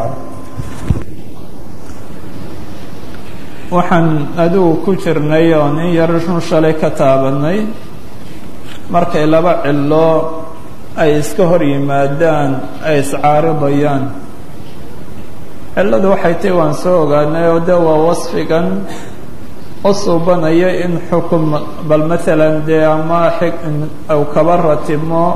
waxaan adigu ku jirnay oo nin yar run shalay ka taabanay markay laba cilo ay iska hor yimaadaan ay iscaaridayaan cilladu waxay tahi waan soo ogaanay oo de waa wasfigan u suubanaya in xukum bal maalan dee ama u kaba ratimo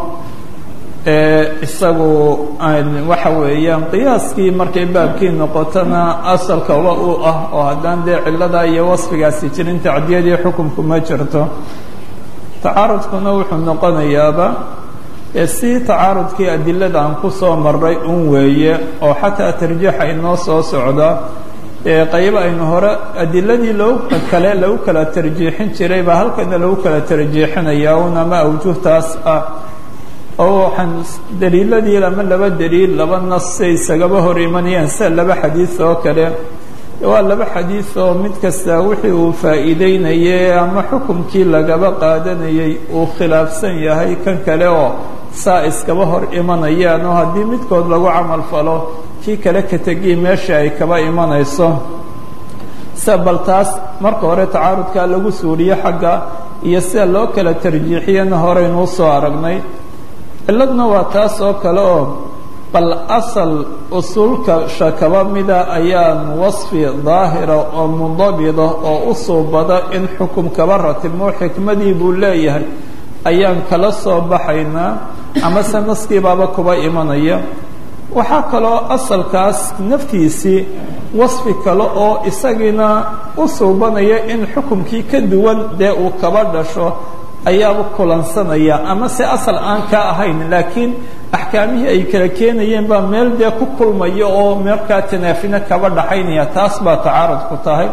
isagu waxa weeyaan qiyaaskii markay baabkii noqotona asalkaba u ah oo haddaan dee cilladaa iyo wasfigaasi jirin tacdiyadii xukumku ma jirto tacaarudkuna wuxuu noqonayaaba si tacaarudkii adilada aan ku soo maray un weeye oo xataa tarjiixa inoo soo socda qaybo aynu hore adiladii loo kale lagu kala tarjiixin jiray baa halkana lagu kala tarjiixinaya un ama awjuhtaas ah oo waxaan daliiladii ama laba daliil laba nas say isagaba hor imanayaan sida laba xadiis oo kale waa laba xadiis oo mid kasta wixii uu faa'iideynayay ama xukumkii lagaba qaadanayay uu khilaafsan yahay kan kale oo saa iskaba hor imanayaan oo haddii midkood lagu camal falo kii kale ka tegii meesha ay kaba imanayso sida bal taas marka hore tacaarudkaa lagu suuriyo xagga iyo sida loo kala tarjiixiyana horeynuu soo aragnay ciladna waa taas oo kale oo bal asal usuulka shakaba mida ayaan wasfi daahira oo mundabida oo u suubada in xukum kaba ratimo xikmadii buu leeyahay ayaan kala soo baxaynaa amase naskiibaaba kuba imanaya waxaa kaloo asalkaas naftiisii wasfi kale oo isagiina u suubanaya in xukumkii ka duwan dee uu kaba dhasho ayaaba kulansanaya ama se asal aan ka ahayn laakiin axkaamihii ay kala keenayeen baa meel dee ku kulmaya oo meelkaa tanaafina kaba dhaxaynaya taas baa tacaarud ku tahay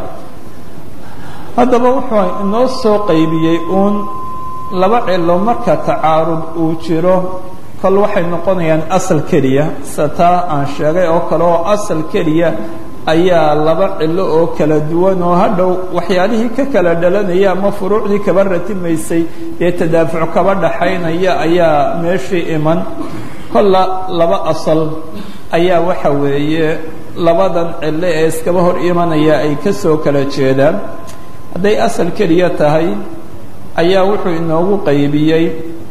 haddaba wuxuu inoo soo qaybiyey uun laba cilo marka tacaarud uu jiro kol waxay noqonayaan asal keliya sida taa aan sheegay oo kale oo asal keliya ayaa laba cilo oo kala duwan oo hadhow waxyaalihii ka kala dhalanaya ama furuucdii kaba ratimaysay ee tadaafuc kaba dhaxaynaya ayaa meeshii iman kolla laba asal ayaa waxa weeye labadan cilo ee iskaba hor imanaya ay ka soo kala jeedaan hadday asal keliya tahay ayaa wuxuu inoogu qaybiyey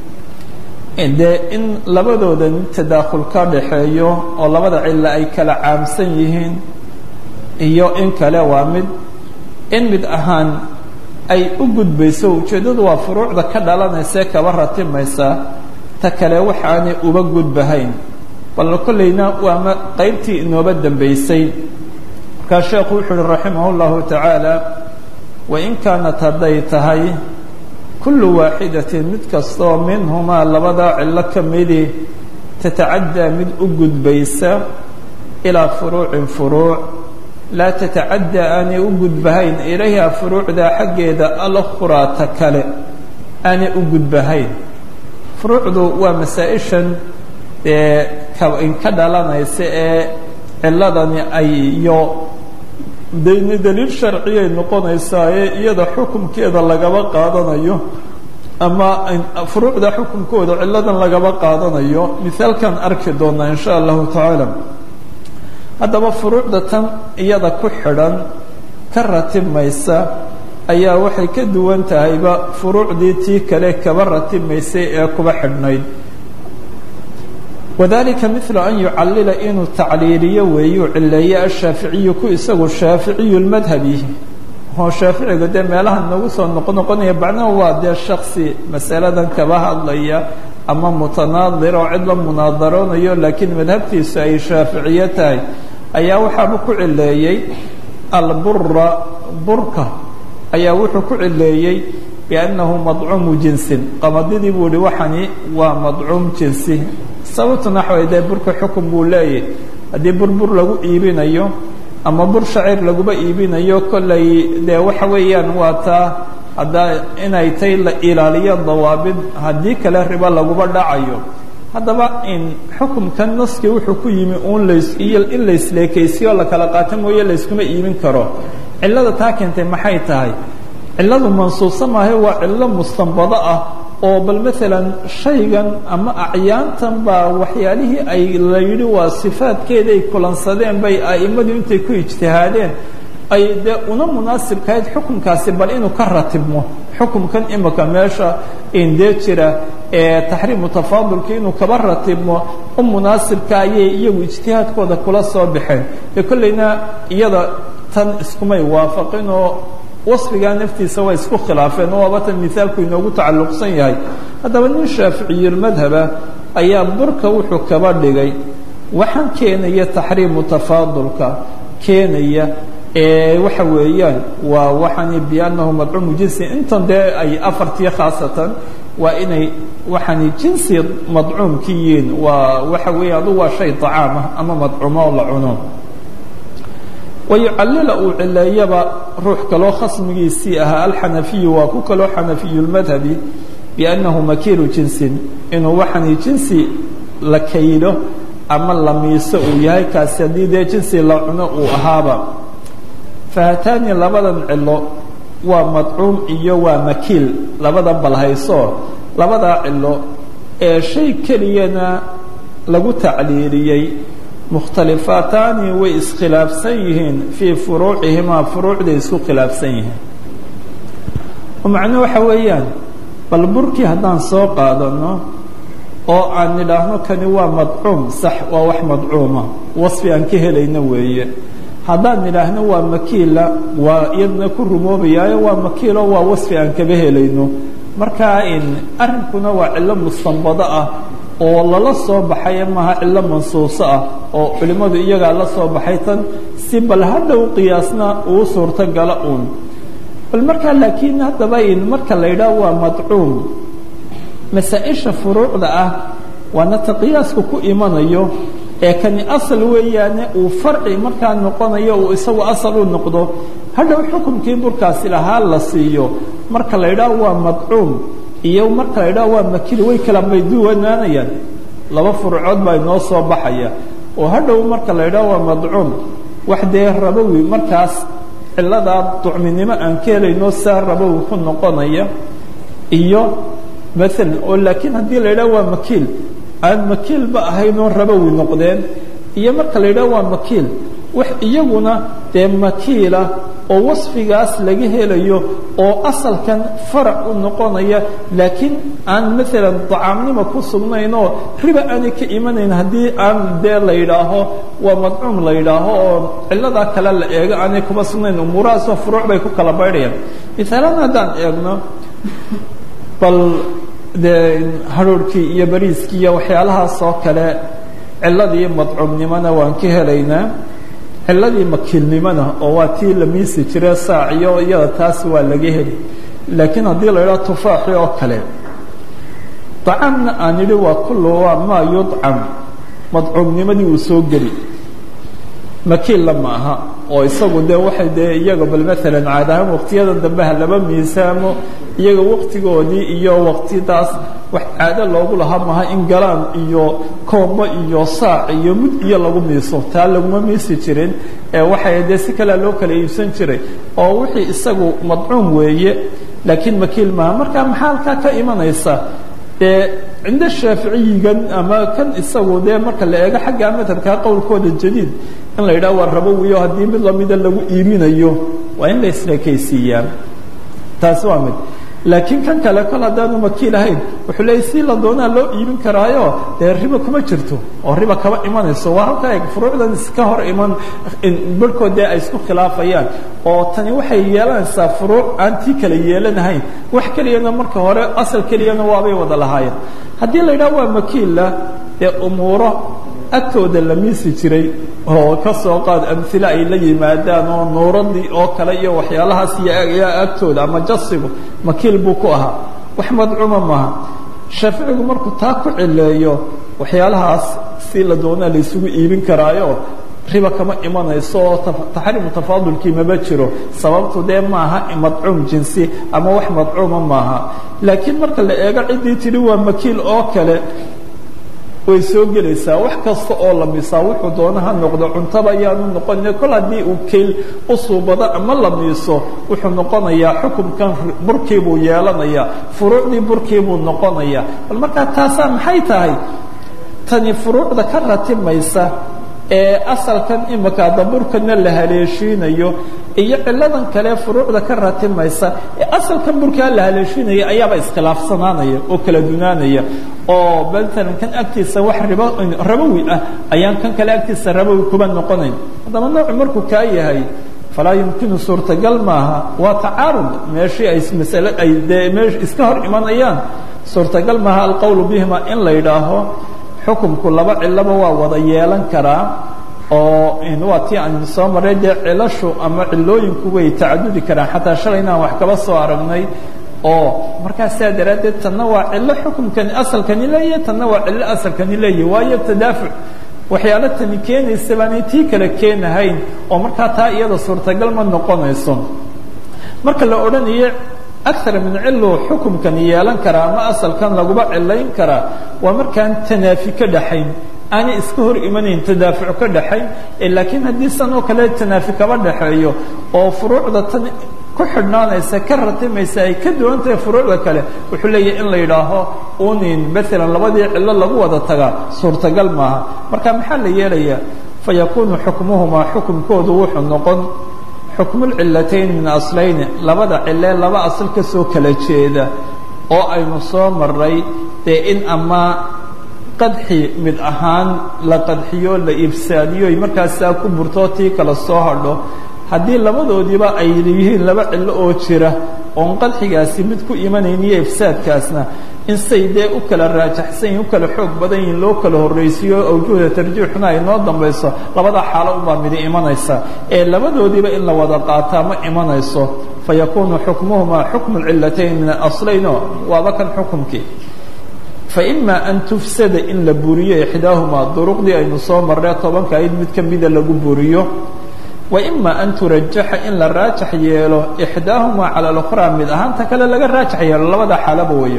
dee in labadooda tadaakhul ka dhaxeeyo oo labada cilo ay kala caamsan yihiin iyo in kale waa mid in mid ahaan ay u gudbayso ujeeddadu waa furuucda ka dhalanaysae kaba ratimaysa ta kale waxaanay uba gudbahayn bal kollayna waa qaybtii inooba dambaysay markaa sheekhu wuxuu uhi raximah اllahu tacaala wain kaanat hadday tahay kullu waaxidatin mid kastoo minhumaa labadaa cillo ka midi tatacaddaa mid u gudbaysa ilaa furuucin furuuc laa tatacaddaa aanay u gudbahayn ilayha furuucdaa xaggeeda alkhuraata kale aanay u gudbahayn furuucdu waa masaa-ishan ee ka dhalanaysa ee ciladani ay iyo dayni daliil sharciyay noqonaysaa ee iyada xukumkeeda lagaba qaadanayo ama furuucda xukumkooda ciladan lagaba qaadanayo mithaalkan arki doonaa in sha allahu tacaala haddaba furuucda tan iyada ku xidhan ka ratimaysa ayaa waxay ka duwan tahayba furuucdii tii kale kaba ratimaysay ee kuba xidhnayd wadalika milu an yucallila inuu tacliiliyo weeyuu cileeye ashaaficiyu ku isagu shaaficiyu lmadhabi oo shaaficiga dee meelaha nagu soo noqnoqonaya bacnaha waa dee shaksi masaladan kaba hadlaya ama mutanaadira oo cid la munaadaroonayo laakiin madhabtiisu ay shaaficiye tahay ayaa waxaaba ku cileeyey albura burka ayaa wuxuu ku cileeyey biannahu madcuumu jinsin qamadidii buu ihi waxani waa madcuum jinsi sababtuna waxa way dee burka xukun buu leeyahy haddii bur bur lagu iibinayo ama bur shacir laguba iibinayo kollay dee waxa weeyaan waa taa haddaa inay tay la ilaaliyo dawaabid haddii kale ribo laguba dhacayo haddaba in xukumkan naskii wuxuu ku yimi uun las iyo in laisleekaysiyo la kala qaato mooye layskuma iibin karo cillada taa keentay maxay tahay cilladu mansuusa maahay waa cillo mustanbado ah oo bal maalan shaygan ama acyaantan baa waxyaalihii ay la yidhi waa sifaadkeeda ay kulansadeen bay a'immadu intay ku ijtihaadeen ay dee una munaasibkahayd xukunkaasi bal inuu ka ratibmo xukumkan imika meesha indee jira ee taxriimu tafaadulka inuu kaba ratibmo u munaasibka ayay iyagu ijtihaadkooda kula soo baxeen dee kollayna iyada tan iskumay waafaqin oo wasfigaa naftiisa way isku khilaafeen oo waaba tan mithaalku inoogu tacalluqsan yahay haddaba nin shaaficiyulmadhaba ayaa burka wuxuu kaba dhigay waxaan keenaya taxriimu tafaadulka keenaya waxa weeyaan waa waxani biannahu madcuumu jinsi intan dee ay afartii khaasatan waa inay waxani jinsi madcuumki yihiin waa waxa weeya adu waa shay طacaamah ama madcuumo oo la cuno wayucallila uu cileeyaba ruux kaloo khasmigiisii ahaa alxanafiyu waa ku kaloo xanafiyu lmadhabi biannahu makiilu jinsin inuu waxani jinsi la kaylo ama la miiso uu yahay kaasi haddii dee jinsi la cuno uu ahaaba fahataani labadan cilo waa madcuum iyo waa makiil labada balhayso labadaa cilo ee shay keliyana lagu tacliiliyey mukhtalifaataani way iskhilaafsan yihiin fii furuucihimaa furuucday isku khilaafsan yihiin oo macnuu waxa weeyaan bal burkii haddaan soo qaadano oo aan nidhaahno kani waa madcuum sax waa wax madcuuma wasfi aan ka helayno weeye haddaan nidhaahno waa makiila waa iyadna ku rumoobayaayo waa makiilo waa wasfi aan kaba helayno markaa arrinkuna waa cillo mustanbado ah oo lala soo baxay maaha cillo mansuuso ah oo culimmadu iyagaa la soo baxay tan si bal hadhow qiyaasna uu suurtogala uun bal markaa laakiin haddaba marka la yidhaah waa madcuum masaa-isha furuucda ah waana ta qiyaasku ku imanayo ee kani asal weeyaane uu farci markaa noqonayo uu isagu asal u noqdo hadhow xukunkii burkaasi lahaa la siiyo marka la yidhaah waa madcuum iyo marka la yidhaah waa makili way kala mayduwanaanayaan laba furucood baa inoo soo baxaya oo hadhow marka la yidhaah waa madcuum wax dee rabowi markaas ciladaa ducminimo aan ka helayno saa rabowi ku noqonaya iyo maalan oo laakiin haddii la yidhaah waa makiil aan makiilba ahaynoo rabowi noqdeen iyo marka la yidhaah waa makiil wax iyaguna dee makiila oo wasfigaas laga helayo oo asalkan farac u noqonaya laakiin aan maalan dacaamnimo ku sugnaynoo riba aanay ka imanayn haddii aan dee la yidhaaho waa madcuum la yidhaaho oo ciladaa kale la eego aanay kuma sugnayn umuurahaasoo furuuc bay ku kala baydhayaan misaalaan haddaan eegno bal dee hadhoorhkii iyo bariiskii iyo waxyaalahaas oo kale ciladii madcuumnimona waan ka helaynaa ciladii makiilnimona oo waa tii la miisi jire saaciyo iyada taas waa laga heli laakiin haddii la idhaha tufaaxi oo kale dacaamna aan idhi waa kullu waa maa yudcam madcuumnimadii uu soo geli makiilla ma aha oo isagu dee waxay dee iyaga bal maalan caad ahaan waqtiyada dambe ha laba miisaamo iyaga waqtigoodii iyo waqtidaas wax caado loogu lahaa maha in galaan iyo koombo iyo saac iyo mud iyo lagu miiso taa laguma miisi jirin ee waxay dee si kalea loo kala iibsan jiray oo wixii isagu madcuum weeye laakiin makiil maaha marka maxaa halkaa ka imanaysa dee cinda shaaficiyigan ama kan isagu dee marka la eego xagga madhabkaa qowlkooda jadiid in la yidhaha waa rabowiyo haddii mid lamida lagu iibinayo waa in la isleekaysiiyaa taasi waa mid laakiin kan kale kol haddaanu makiil ahayn wuxuu leeyay si la doonaa loo iibin karaayo dee riba kuma jirto oo riba kama imanayso waa halkaa eeg furuucdan iska hor iman barhkood dee ay isku khilaafayaan oo tani waxay yeelanaysaa furuuc aan tii kale yeelanahayn wax keliyana marka hore asal keliyana waabay wada lahaayeen haddii la yidhaha waa makiilla dee umuuro agtooda la miisi jiray oo ka soo qaad amhile ay la yimaadaan oo nuuradii oo kale iyo waxyaalahaas iyo agtooda ama jasigu makiil buu ku ahaa wax madcuuma maaha shaaficigu markuu taa ku cileeyo waxyaalahaas si la doonaa la isugu iibin karaayo riba kama imanayso oo taxriimu tafaadulkii maba jiro sababtu dee maaha madcuum jinsi ama wax madcuuma maaha laakiin marka la eego ciddii tidhi waa makiil oo kale way soo gelaysaa wax kasta oo la miisaa wuxuu doona ha noqdo cuntaba ayaanu noqonin kol haddii uu kayl u suubado ama la miiso wuxuu noqonayaa xukunkan burkiibuu yeelanayaa furuucdii burkiibuu noqonayaa bal markaa taasaa maxay tahay tani furuucda ka ratimaysa ee asalkan imika daburkana la haleeshiinayo iyo ciladan kale furuucda ka ratimaysa ee asalkan burkaa la haleeshiinaya ayaaba iskhilaafsanaanaya oo kala dunaanaya oo maalan kan agtiisa wax riba rabowi ah ayaan kan kale agtiisa rabowi kuba noqonayn haddaba noocu markuu kaa yahay falaa yumkinu suurtagal maaha waa tacaarud meeshii ay masale ay dee meesh iska hor imanayaan suurtagal maaha alqowlu bihima in la yidhaaho xukumku laba cilaba waa wada yeelan karaa oo waa tii aan soo maray dee cilashu ama cilooyinku way tacadudi karaan xataa shalay inaan wax kaba soo aragnay oo markaa saa daraaddeed tanna waa cillo xukumkani asalkani leeyahy tanna waa cillo asalkani leeyahy waayo tadaafuc waxyaalo tani keenaysa baanay tii kale keenahayn oo markaa taa iyada suurtagal ma noqonayso marka la odhanayo aar min cilu xukumkan yeelan karaa ama asalkan laguba cilayn karaa waa markaan tanaafi ka dhaxayn aanay iska hor imanayn tadaafuc ka dhaxayn laakiin haddii san oo kale tanaafi kaba dhaxeeyo oo furuucda tan ku xidhnaanaysa ka ratimaysa ay ka duwan tahay furuucda kale wuxuu leeyahay in la yidhaaho unin maalan labadii cillo lagu wada tagaa suurtagal maaha marka maxaa la yeelayaa fayakuunu xukmuhumaa xukumkoodu wuxuu noqon xukmulcilatayn min aslayni labada cilee laba asal ka soo kala jeeda oo aynu soo maray dee in ama qadxi mid ahaan la qadxiyo la ifsaadiyo ay markaasaa ku burtoo tii kala soo hadho haddii labadoodiiba ay yihiin laba cillo oo jira oon qadxigaasi mid ku imanayniyo ifsaadkaasna in say dee u kala raajaxsan yihin u kala xoog badan yihin loo kala horraysiiyo awjuhda tarjiixuna ay noo dambayso labadaa xaalo unbaa midi imanaysa ee labadoodiiba in la wada qaataa ma imanayso fa yakuunu xukmuhumaa xukmu lcillatayn min alaslayno waaba kan xukumkii faima an tufsada in la buriyo ixdaahumaa duruqdii aynu soo marree tobanka ayd mid ka mida lagu buriyo waima an turajaxa in la raajax yeelo ixdaahumaa cala alukhraa mid ahaanta kale laga raajax yeelo labada xaalaba weeye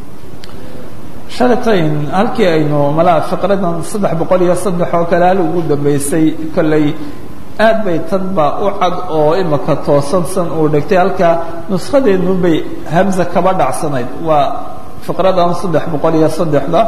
shalatayn halkii aynu malaa fiqradan saddex boqol iyo saddex oo kale hal ugu dambaysay kolley aad bay tan baa u cad oo imaka toosansan uu dhigtay halkaa nuskhadeenu bay hamza kaba dhacsanayd waa fiqradan saddex boqol iyo saddexda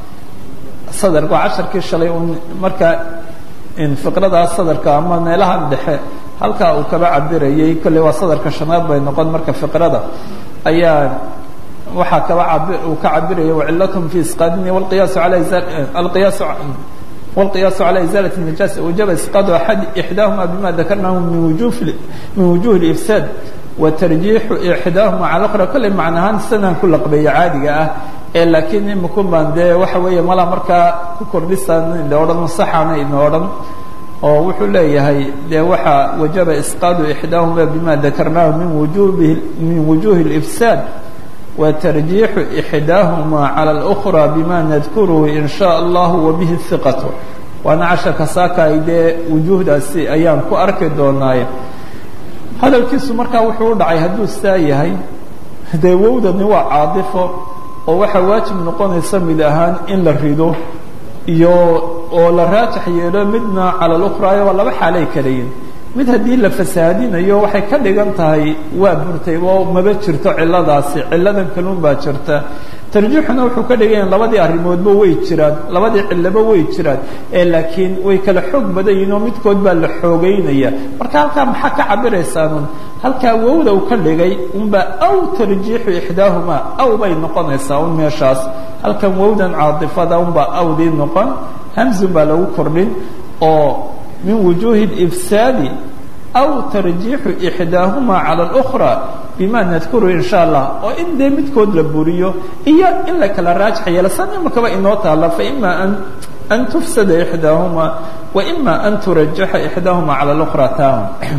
sadarka waa casharkii shalay un markaa fiqradaas sadarka ama meelahan dhexe halkaa uu kaba cabirayay kolley waa sadarka shanaad bay noqon marka fiqrada ayaa waxaa kaba abi uu ka cabiraya wacilathm fi isqaadini wlqiyaasu ala alqiyaas والقياس على إزالة النجاسة وجب إسقاط أحد إحداهما بما ذكرناه من وجوه من وجوه الإفساد وترجيح إحداهما على الأخرى كل معناها سنة كل قبية عادية ee laakiin imikun baan dee waxa weeye malaa markaa ku kordhisaan ina odhan saxana ina odhan oo wuxuu leeyahay dee waxaa wajaba isqaadu ixdaahuma bima dakarnaahu min wujubi min wujuhi اlifsaad wa tarjiixu ixdaahuma cala اlأkhra bima nadkuruhu in shaa allahu wabihi hiqatu waana casharka saakaay dee wujuuhdaasi ayaan ku arki doonaaye hadalkiisu markaa wuxuu u dhacay hadduu saa yahay dee wowdani waa caadifo oo waxaa waajib noqonaysa mid ahaan in la rido iyo oo la raajax yeelo midna cala lukraayo waa laba xaalay kalayiin mid haddii la fasaadinayo waxay ka dhigan tahay waa burtay oo maba jirto ciladaasi ciladan kaluun baa jirta tarjiixuna wuxuu ka dhiganya labadii arrimoodba way jiraan labadii cilaba way jiraan ee laakiin way kala xoog badan yihin oo midkood baa la xoogeynaya marka halkaa maxaa ka cabiraysaanun halkaa wowda uu ka dhigay unbaa aw tarjiixu ixdaahumaa aw bay noqonaysaa un meeshaas halkan wowdan caadifada unbaa awdii noqon hamzun baa lagu kordhin oo min wujuuhi اlifsaadi aw tarjiixu ixdaahumaa cala اlأkhra bima nadkuru in sha allah oo in dee midkood la buriyo iyo in la kala raajax yeelo san imakaba inoo taala faima an an tufsada ixdaahumaa waima an turajaxa ixdaahumaa cala اlأkhra taam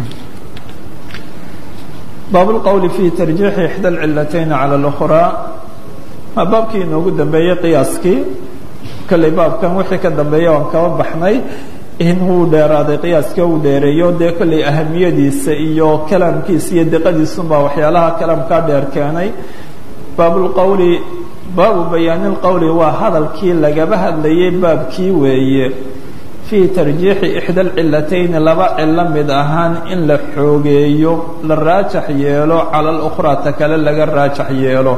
baab اlqowli fi tarjiixi ixdى اlcilatayn cala اlأkhra waa baabkii inoogu dambeeyey qiyaaskii kolley baabkan wixii ka dambeeya waan kaba baxnay in uu dheeraaday qiyaaska uu dheereeyo dee kolley ahamiyadiisa iyo kalaamkiisa iyo diqadiisunbaa waxyaalaha kalaamkaa dheer keenay baabulqowli baabu bayaani lqowli waa hadalkii lagaba hadlayay baabkii weeye fii tarjiixi ixda alcilatayni laba cilo mid ahaan in la xoogeeyo la raajax yeelo cala alukhraa ta kale laga raajax yeelo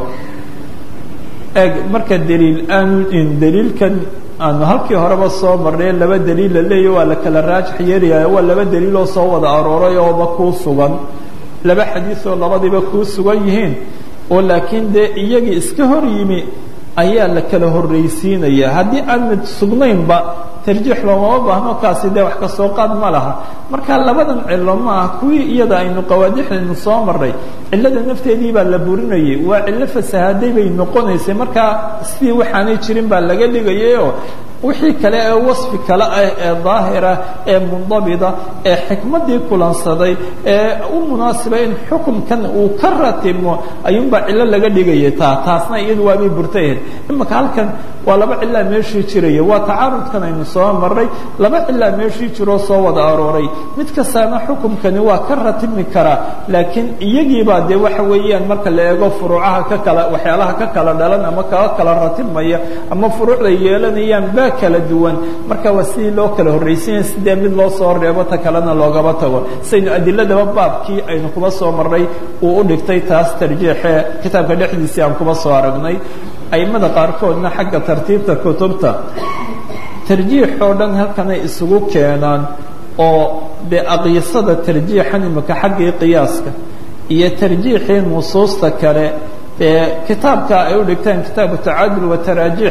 eg marka daliil aanu daliilkan aanu halkii horeba soo marnay laba daliil la leeyahy waa la kala raajax yeelayaa waa laba daliiloo soo wada arooray ooba kuu sugan laba xadiisoo labadiiba kuu sugan yihiin oo laakiin dee iyagii iska hor yimi ayaa la kala horraysiinaya haddii aan mid sugnaynba tarjiix loomama baahno kaasi dee wax ka soo qaad ma laha marka labadan cilo ma ah kuwii iyada aynu qawaadixdaynu soo marray cillada nafteedii baa la burinayay waa cillo fasahaaday bay noqonaysay markaa sidii waxaanay jirin baa laga dhigayayoo wixii kale ee wasfi kale ah ee daahira ee mundabida ee xikmaddii kulansaday ee u munaasiba in xukumkan uu ka ratibmo ayuunbaa cillo laga dhigayay taa taasna iyadu waabay burtayahed imaka halkan waa laba cilaa meeshii jiraya waa tacaarudkan aynu soo marray laba cilaa meeshii jiroo soo wada arooray mid kastaana xukumkani waa ka ratibmi karaa laakiin iyagiibaa dee waxa weeyaan marka la eego furuucaha ka kala waxyaalaha ka kala dhalan ama kaa kala ratibmaya ama furuucda yeelanayaan baa kala duwan marka waa sidii loo kala horraysinya sidee mid loo soo reebo ta kalena loogaba tago saynu adiladaba baabkii aynu kuba soo marray uu u dhigtay taas tarjiixee kitaabka dhexdiisii aan kuba soo aragnay aimada qaarkoodna xagga tartiibta kutubta tarjiix oo dhan halkanay isugu keenaan oo dee aqyisada tarjiixan imika xaggii qiyaaska iyo tarjiixii nusuusta kale ee kitaabka ay u dhigtaan kitaabu tacaadul wa taraajiix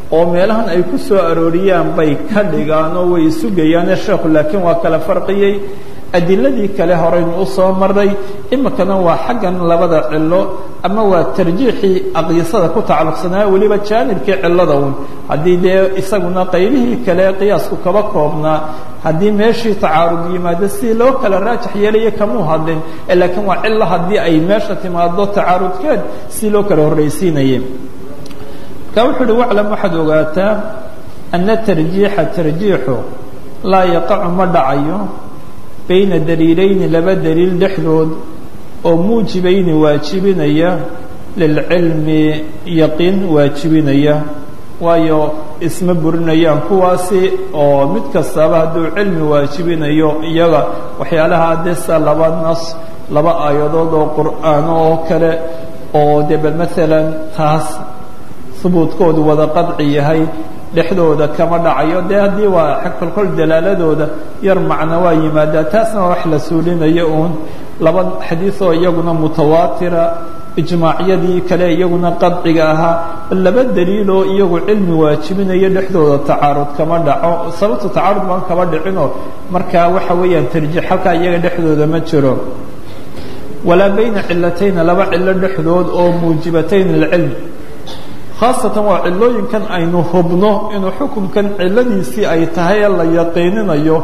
oo meelahan ay ku soo arooriyaan bay ka dhigaan oo way isugayaane sheekhu laakiin waa kala farqiyey adiladii kale horeynu u soo maray imikana waa xaggan labada cilo ama waa tarjiixii aqyisada ku tacalluqsanaa weliba jaanibkii cilada un haddii dee isaguna qaybihii kale qiyaasku kaba koobnaa haddii meeshii tacaarud yimaado si loo kala raajax yeelaya kamuu hadlin laakiin waa cilo haddii ay meesha timaado tacaarudkeed si loo kala horraysiinayay marka wuxuu uhi waclam waxaad ogaataa ana tarjiixa tarjiixu laa yaqacu ma dhacayo bayna daliilayni laba daliil dhexdood oo muujibayni waajibinaya lilcilmi yaqiin waajibinaya waayo isma burinayaan kuwaasi oo mid kastaba hadduu cilmi waajibinayo iyaga waxyaalaha desa laba nas laba aayadood oo qur'aano oo kale oo de bal maalan taas hubuudkoodu wada qadci yahay dhexdooda kama dhacayo dee haddii waa xag kolkol dalaaladooda yar macno waa yimaadaa taasna waa wax la suulinayo uun laba xadiioo iyaguna mutawaatira ijmaacyadii kale iyaguna qadciga ahaa laba daliiloo iyagu cilmi waajibinayo dhexdooda tacaarud kama dhaco sababta tacaarud baan kama dhicinoo markaa waxa weeyaan tarjiix halkaa iyaga dhexdooda ma jiro walaa bayna cilatayna laba cilo dhexdood oo muujibatayn lilcilm khaasatan waa cilooyinkan aynu hubno inuu xukunkan ciladiisii ay tahay ee la yaqiininayo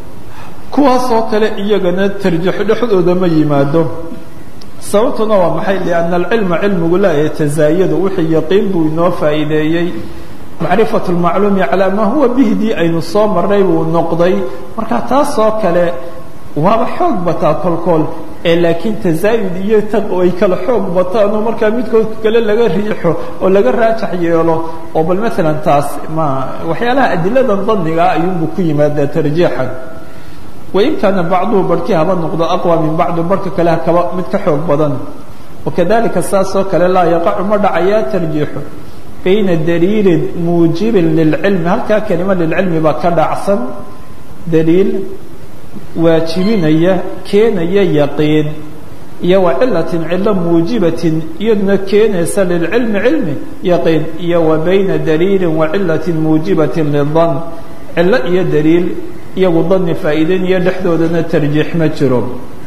kuwaasoo kale iyagana tarjiixo dhexdooda ma yimaado sababtuna waa maxay lianna alcilma cilmigu laa yatazaayadu wixii yaqiin buu inoo faa'iideeyey macrifatu lmacluumi calaa maa huwa bihdii aynu soo marray buu noqday marka taasoo kale waaba xoog bataa kolkool ee laakiin tazaayud iyo ay kala xoog bataanoo markaa midkood kale laga riixo oo laga raajax yeelo oo bal maalan taas ma waxyaalaha adiladan danigaa ayuunbuu ku yimaadaa tarjiixan wain kaana bacduhu barhkii haba noqdo aqwa min bacdi barhka kale kaba mid ka xoog badan wakadalika saasoo kale laa yaqacu ma dhacayaa tarjiixu bayna daliilin muujibin lilcilmi halkaa kelima lilcilmi baa ka dhacsan daliil waajibinaya keenaya yaqiin iyo wa cilatin cilo muujibatin iyaduna keenaysa lilcilmi cilmi yaqiin iyo wa bayna daliilin wa cilatin muujibatin lidan cilo iyo daliil iyagu dani faa'iideynaya dhexdoodana tarjiix ma jiro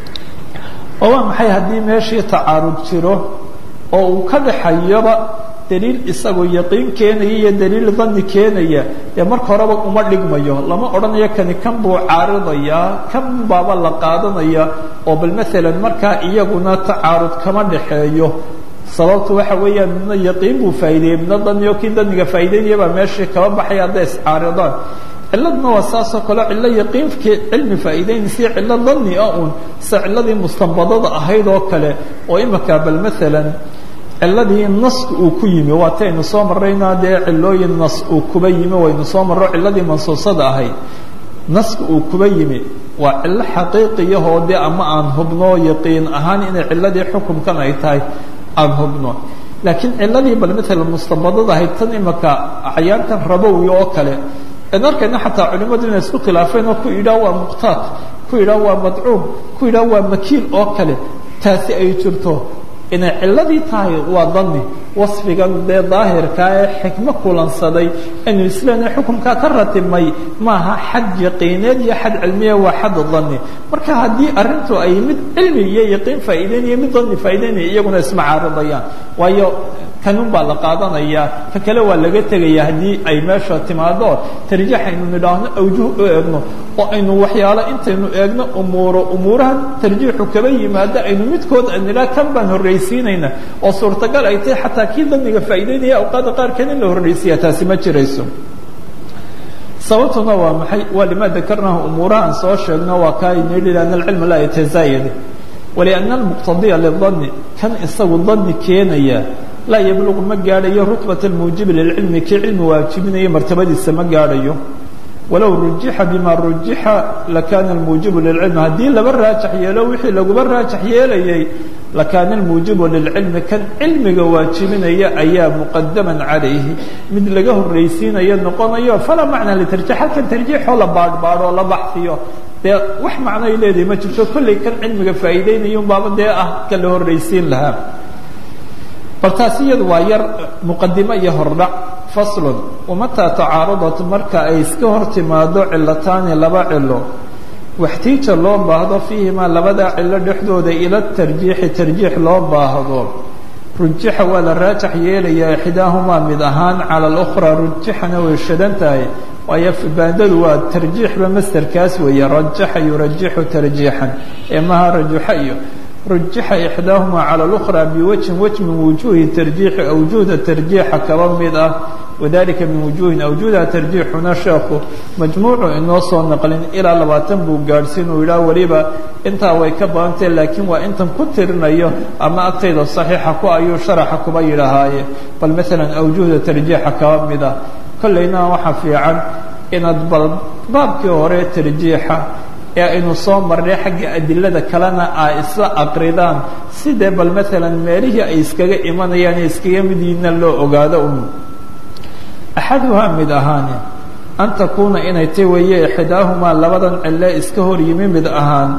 oo waa maxay haddii meeshii tacaarud jiro oo uu ka dhaxayoba daliil isagoo yaqiin keenaya iyo daliil dani keenaya dee marka horeba uma dhigmayo lama odhanayo kani kan buu caaridayaa kan baaba la qaadanaya oo bal maalan markaa iyaguna tacaarud kama dhaxeeyo sababtu waxa weeyaan midna yaqiin buu faa'ideeyey midna daniyo kii daniga faa'ideynaya baa meeshii kaba baxaya hadday iscaaridaan ciladna waa saasoo kale cilo yaqiinkii cilmi faa'iideynaysa cilo dani ah uun sida ciladii mustanbadada ahayd oo kale oo imika bal maalan ciladii naska uu ku yimi waataynu soo marrayna dee cilooyin nas uu kuba yimi waynu soo marro ciladii mansuusada ahayd naska uu kuba yimi waa cilo xaqiiqiyahoo dee ama aan hubno yaqiin ahaan inay ciladii xukunkan ay tahay aan hubno laakiin ciladii bal maalan mustanbadada ahayd tan imika acyaantan rabowi oo kale n arkayna xataa culimadu inay isku khilaafeen oo ku yidhaah waa muqtaad ku yidhaah waa madcuum ku yidhaah waa makiil oo kale taasi ay jirto inay ciladii tahay waa dani wasfigan dee daahirkaa ee xikmo kulansaday inu islaana xukunkaa ka ratibmay maaha xad yaqiineed iyo xad cilmiya waa xad dani marka haddii arrintu ay mid cilmi iyo yaqiin faa'iideynaya mid dani faa'ideynaya iyaguna isma caaridayaan waayo kanun baa la qaadanayaa ka kale waa laga tegaya haddii ay meesha timaado tarjiix aynu nidhaahno awjuh u eegno oo aynu waxyaalo intaynu eegno umuuro umuuraha tarjiixu kaba yimaado aynu midkood nidhaah kan baan horraysiinayna oo suurtagal ay tahay xataa kii daniga faa'iideynaya awqaada qaarkeed in la horraysiya taasi ma jirayso sababtuna waa maxay waa lima dakarnahu umuurahaan soo sheegno waa kaa nidhi ana alcilma laa yatazaayad waliana almuqtadiya lidani kan isagu dani keenaya laa yabluqu ma gaadhayo rutbat almuujibi lilcilmi kii cilmi waajibinaya martabadiisa ma gaadhayo walow rujixa bima rujixa lakaana almuujibu lilcilmi haddii laba raajax yeelo wixii laguba raajax yeelayay lakaana almuujibu lilcilmi kan cilmiga waajibinaya ayaa muqadaman calayhi mid laga horraysiinayo noqonayo falaa macna litarjiix halkan tarjiixoo la baadhbaadho oo la baxfiyo dee wax macnoay leedahay ma jirto kollay kan cilmiga faa'iideynaya un baaba dee ah ka la horraysiin lahaa bal taasi iyadu waa yar muqadimo iyo hordhac faslun wamataa tacaarudat marka ay iska hor timaado cilataani laba cilo waxtiija loo baahdo fiihimaa labadaa cilo dhexdooda ila tarjiixi tarjiix loo baahdo rujixa waa la raajax yeelayaa ixdaahumaa mid ahaan cala alukhraa rujixana way shadan tahay waayo baandadu waa tarjiixba masterkaas weeye rajaxa yurajixu tarjiixan ee maha rajuxa iyo rujixa ixdaahumaa cala alukhraa biwajhin waj min wujuuhi tarjiixi awjuhda tarjiixa kaba mid ah wadalika min wujuuhin awjuuda tarjiixuna sheekhu majmuucu inoo soo naqlin ilaa labaatan buu gaadhsiin uu yidhaah weliba intaa way ka badantay laakiin waa intan ku tirinayo ama agtayda saxiixa ku ayuu sharaxa kuba yidhahaaye bal maalan awjuhda tarjiixa kaba mid ah kollayna waxaa fiican inaad bal baabkii hore tarjiixa ee aynu soo marnay xagga adilada kalena ay isla aqridaan sidee bal maalan meelihii ay iskaga imanayaan ee iskaga mid yihiinna loo ogaado un axaduhaa mid ahaani an takuuna inay tay weeye ixdaahumaa labadan cille iska hor yimi mid ahaan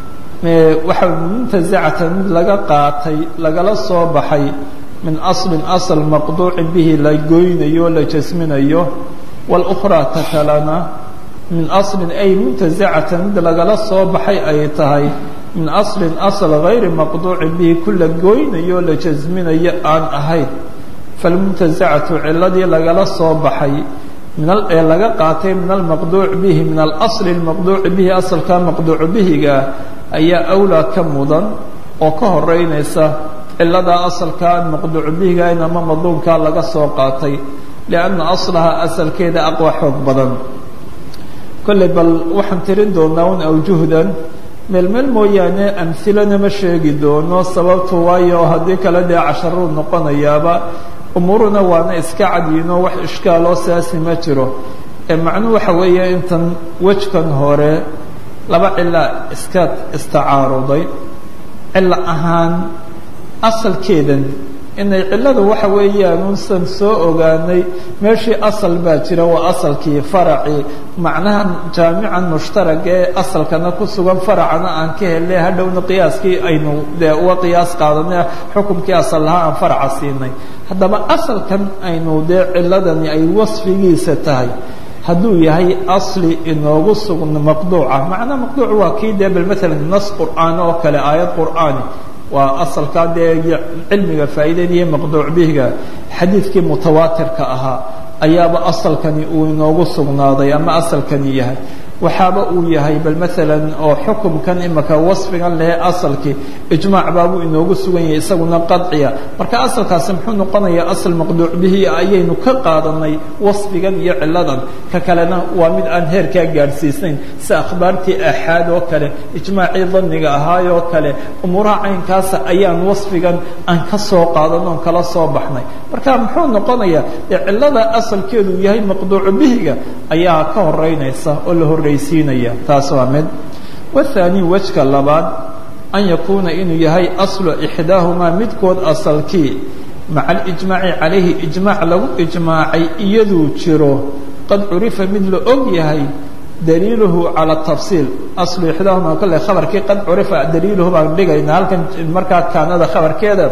waxa muntasacatan mid laga qaatay lagala soo baxay min aslin asal maqduucin bihi la goynayo la jasminayo walukhraa ta kalena min aslin ay muntasacatan mid lagala soo baxay ay tahay min aslin asl gayri maqduucin bihi ku la goynayo la jasminayo aan ahayn falmuntasacatu ciladii lagala soo baxay ee laga qaatay min almaqduuc bihi min alasli lmaqduuci bihi asalkaa maqduucu bihiga ayaa awlaa ka mudan oo ka horeynaysa ciladaa asalkaa maqduucu bihiga in ama madluumkaa laga soo qaatay lianna aslaha asalkeeda aqwa xoog badan kolley bal waxaan tirin doonaa un awjuhdan meel meel mooyaane amhilana ma sheegi doono sababtu waayo haddii kale dee casharuu noqonayaaba umuuruna waana iska cadyiino wax ishkaaloo saasi ma jiro ee macnuhu waxa weeye intan wejkan hore laba cila iska istacaaruday cilo ahaan asalkeedan inay cilladu waxa weeyaan unsan soo ogaanay meeshii asal baa jira waa asalkii faracii macnahan jaamican mushtarag ee asalkana ku sugan faracana aan ka helnay hadhowna qiyaaskii aynu dee uga qiyaas qaadanay xukumkii asal lahaa aan faraca siinay haddaba asalkan aynu dee ciladani ay wasfigiisa tahay hadduu yahay asli inoogu sugna maqduuca macnaa maqduuc waa kii dee bal maalan nas qur'aan oo kale aayad qur'aani waa asalkaa dee cilmiga faa'iideynaya maqduuc bihiga xadiidkii mutawaatirka ahaa ayaaba asalkani uu inoogu sugnaaday ama asalkani yahay waxaaba uu yahay bal maalan oo xukumkan imaka wasfigan lehe asalkii ijmaac baabuu inoogu sugan yahay isaguna qadciya marka asalkaasi muxuu noqonayaa asal maqduuc bihi ayaynu ka qaadanay wasfigan iyo ciladan ka kalena waa mid aan heerkaa gaadhsiisnayn sida akhbaartii aaxaad oo kale ijmaacii daniga ahaay oo kale umuuraha caynkaasa ayaan wasfigan aan ka soo qaadan oon kala soo baxnay marka muxuu noqonayaa dee cilada asalkeedu yahay maqduucu bihiga ayaa ka horeynaysa oo la horreysiinaya taas waa mid wathani wejka labaad an yakuuna inuu yahay aslu ixdaahumaa midkood asalkii maca alijmaaci calayhi ijmaac lagu ijmaacay iyaduu jiro qad curifa mid la og yahay daliiluhu cala tafsiil aslu ixdaahumaa kale khabarkii qad curifa daliiluhu baan dhigayna halkan markaa kaanada khabarkeeda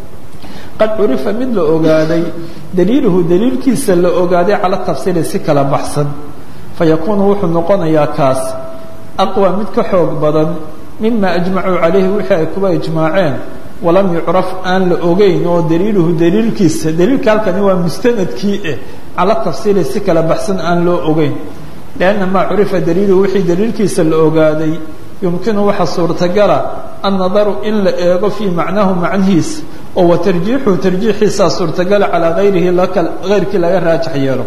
qad curifa mid la ogaaday daliiluhu daliilkiisa la ogaaday cala tafsiili si kala baxsan fayakuunu wuxuu noqonayaa kaas aqwa mid ka xoog badan mima ajmacuu calayhi wixii ay kuba ijmaaceen walam yucraf aan la ogeyn oo daliiluhu daliilkiisa daliilka halkani waa mustanadkii eh cala tafsiili si kala baxsan aan loo ogeyn lianna maa curifa daliiluhu wixii daliilkiisa la ogaaday yumkinu waxa suurtagala annadaru in la eego fii macnaahu macnihiisa oo wa tarjiixuhu tarjiixiisaa suurtagala calaa hayrihi hayrkii laga raajax yeelo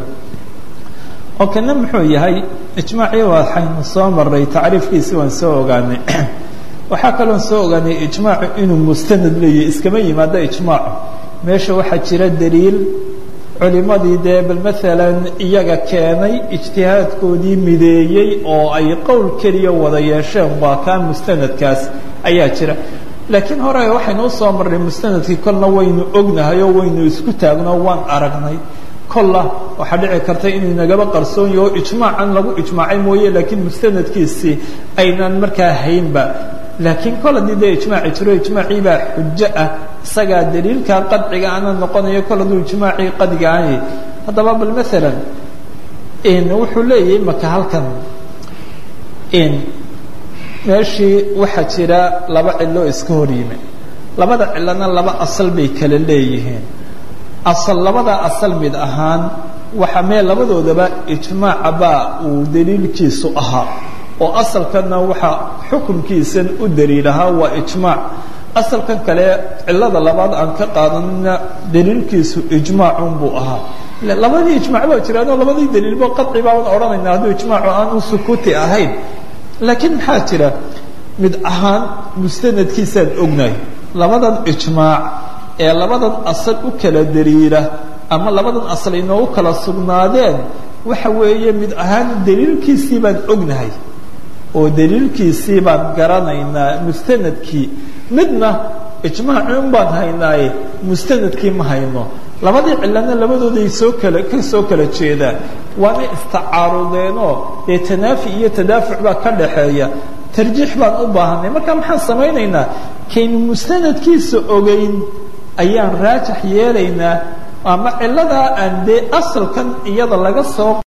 oo kana muxuu yahay ijmaacii waxaynu soo maray tacriifkiisi waan soo ogaanay waxaa kaloon soo ogaanay ijmaacu inuu mustanad leeyahy iskama yimaado ijmaacu meesha waxaa jira daliil culimadii dee bal maalan iyaga keenay ijtihaadkoodii mideeyey oo ay qowl keliya wada yeesheen waa kaa mustanadkaas ayaa jira laakiin hore waxaynu usoo marnay mustanadkii kolna waynu ognahay oo waynu isku taagno waan aragnay kolla waxaa dhici karta inuu nagaba qarsoon yaho ijmaacan lagu ijmaacay mooye laakiin mustanadkiisii aynaan markaa haynba laakiin kol haddii dee ijmaaci jiro ijmaacii baa xujo ah isagaa daliilkaa qadciga ana noqonayo kol hadduu ijmaacii qadciga aanay haddaba bal maalan wuxuu leeyahay maka halkan meeshii waxaa jira laba cilo iska hor yimi labada cilona laba asal bay kala leeyihiin asal labada asal mid ahaan waxa mee labadoodaba ijmaaca baa uu daliilkiisu ahaa oo asalkanna waxaa xukunkiisan u daliilahaa waa ijmaac asalkan kale cilada labaad aan ka qaadanina daliilkiisu ijmaacun buu ahaa labadii ijmac baa jiraanoo labadii daliilba qaci baan odhanayna hadduu ijmaacu aanu sukuuti ahayn laakiin maxaa jira mid ahaan mustanadkiisaan ognahay labadan ijmaac ee labadan asal u kala daliila ama labadan asal inoogu kala sugnaadeen waxa weeye mid ahaan daliilkiisii baan ognahay oo daliilkiisii baan garanaynaa mustanadkii midna ijmaacun baan haynaaye mustanadkii ma hayno labadii cilana labadooday soo kala ka soo kala jeedaan waana istacaarudeenoo dee tanaafi iyo tadaafuc baa ka dhaxeeya tarjiix baan u baahanay marka maxaan samaynaynaa kaynu mustanadkiisa ogeyn ayaan raajax yeelaynaa ama ciladaa aan dee asalkan iyada laga soo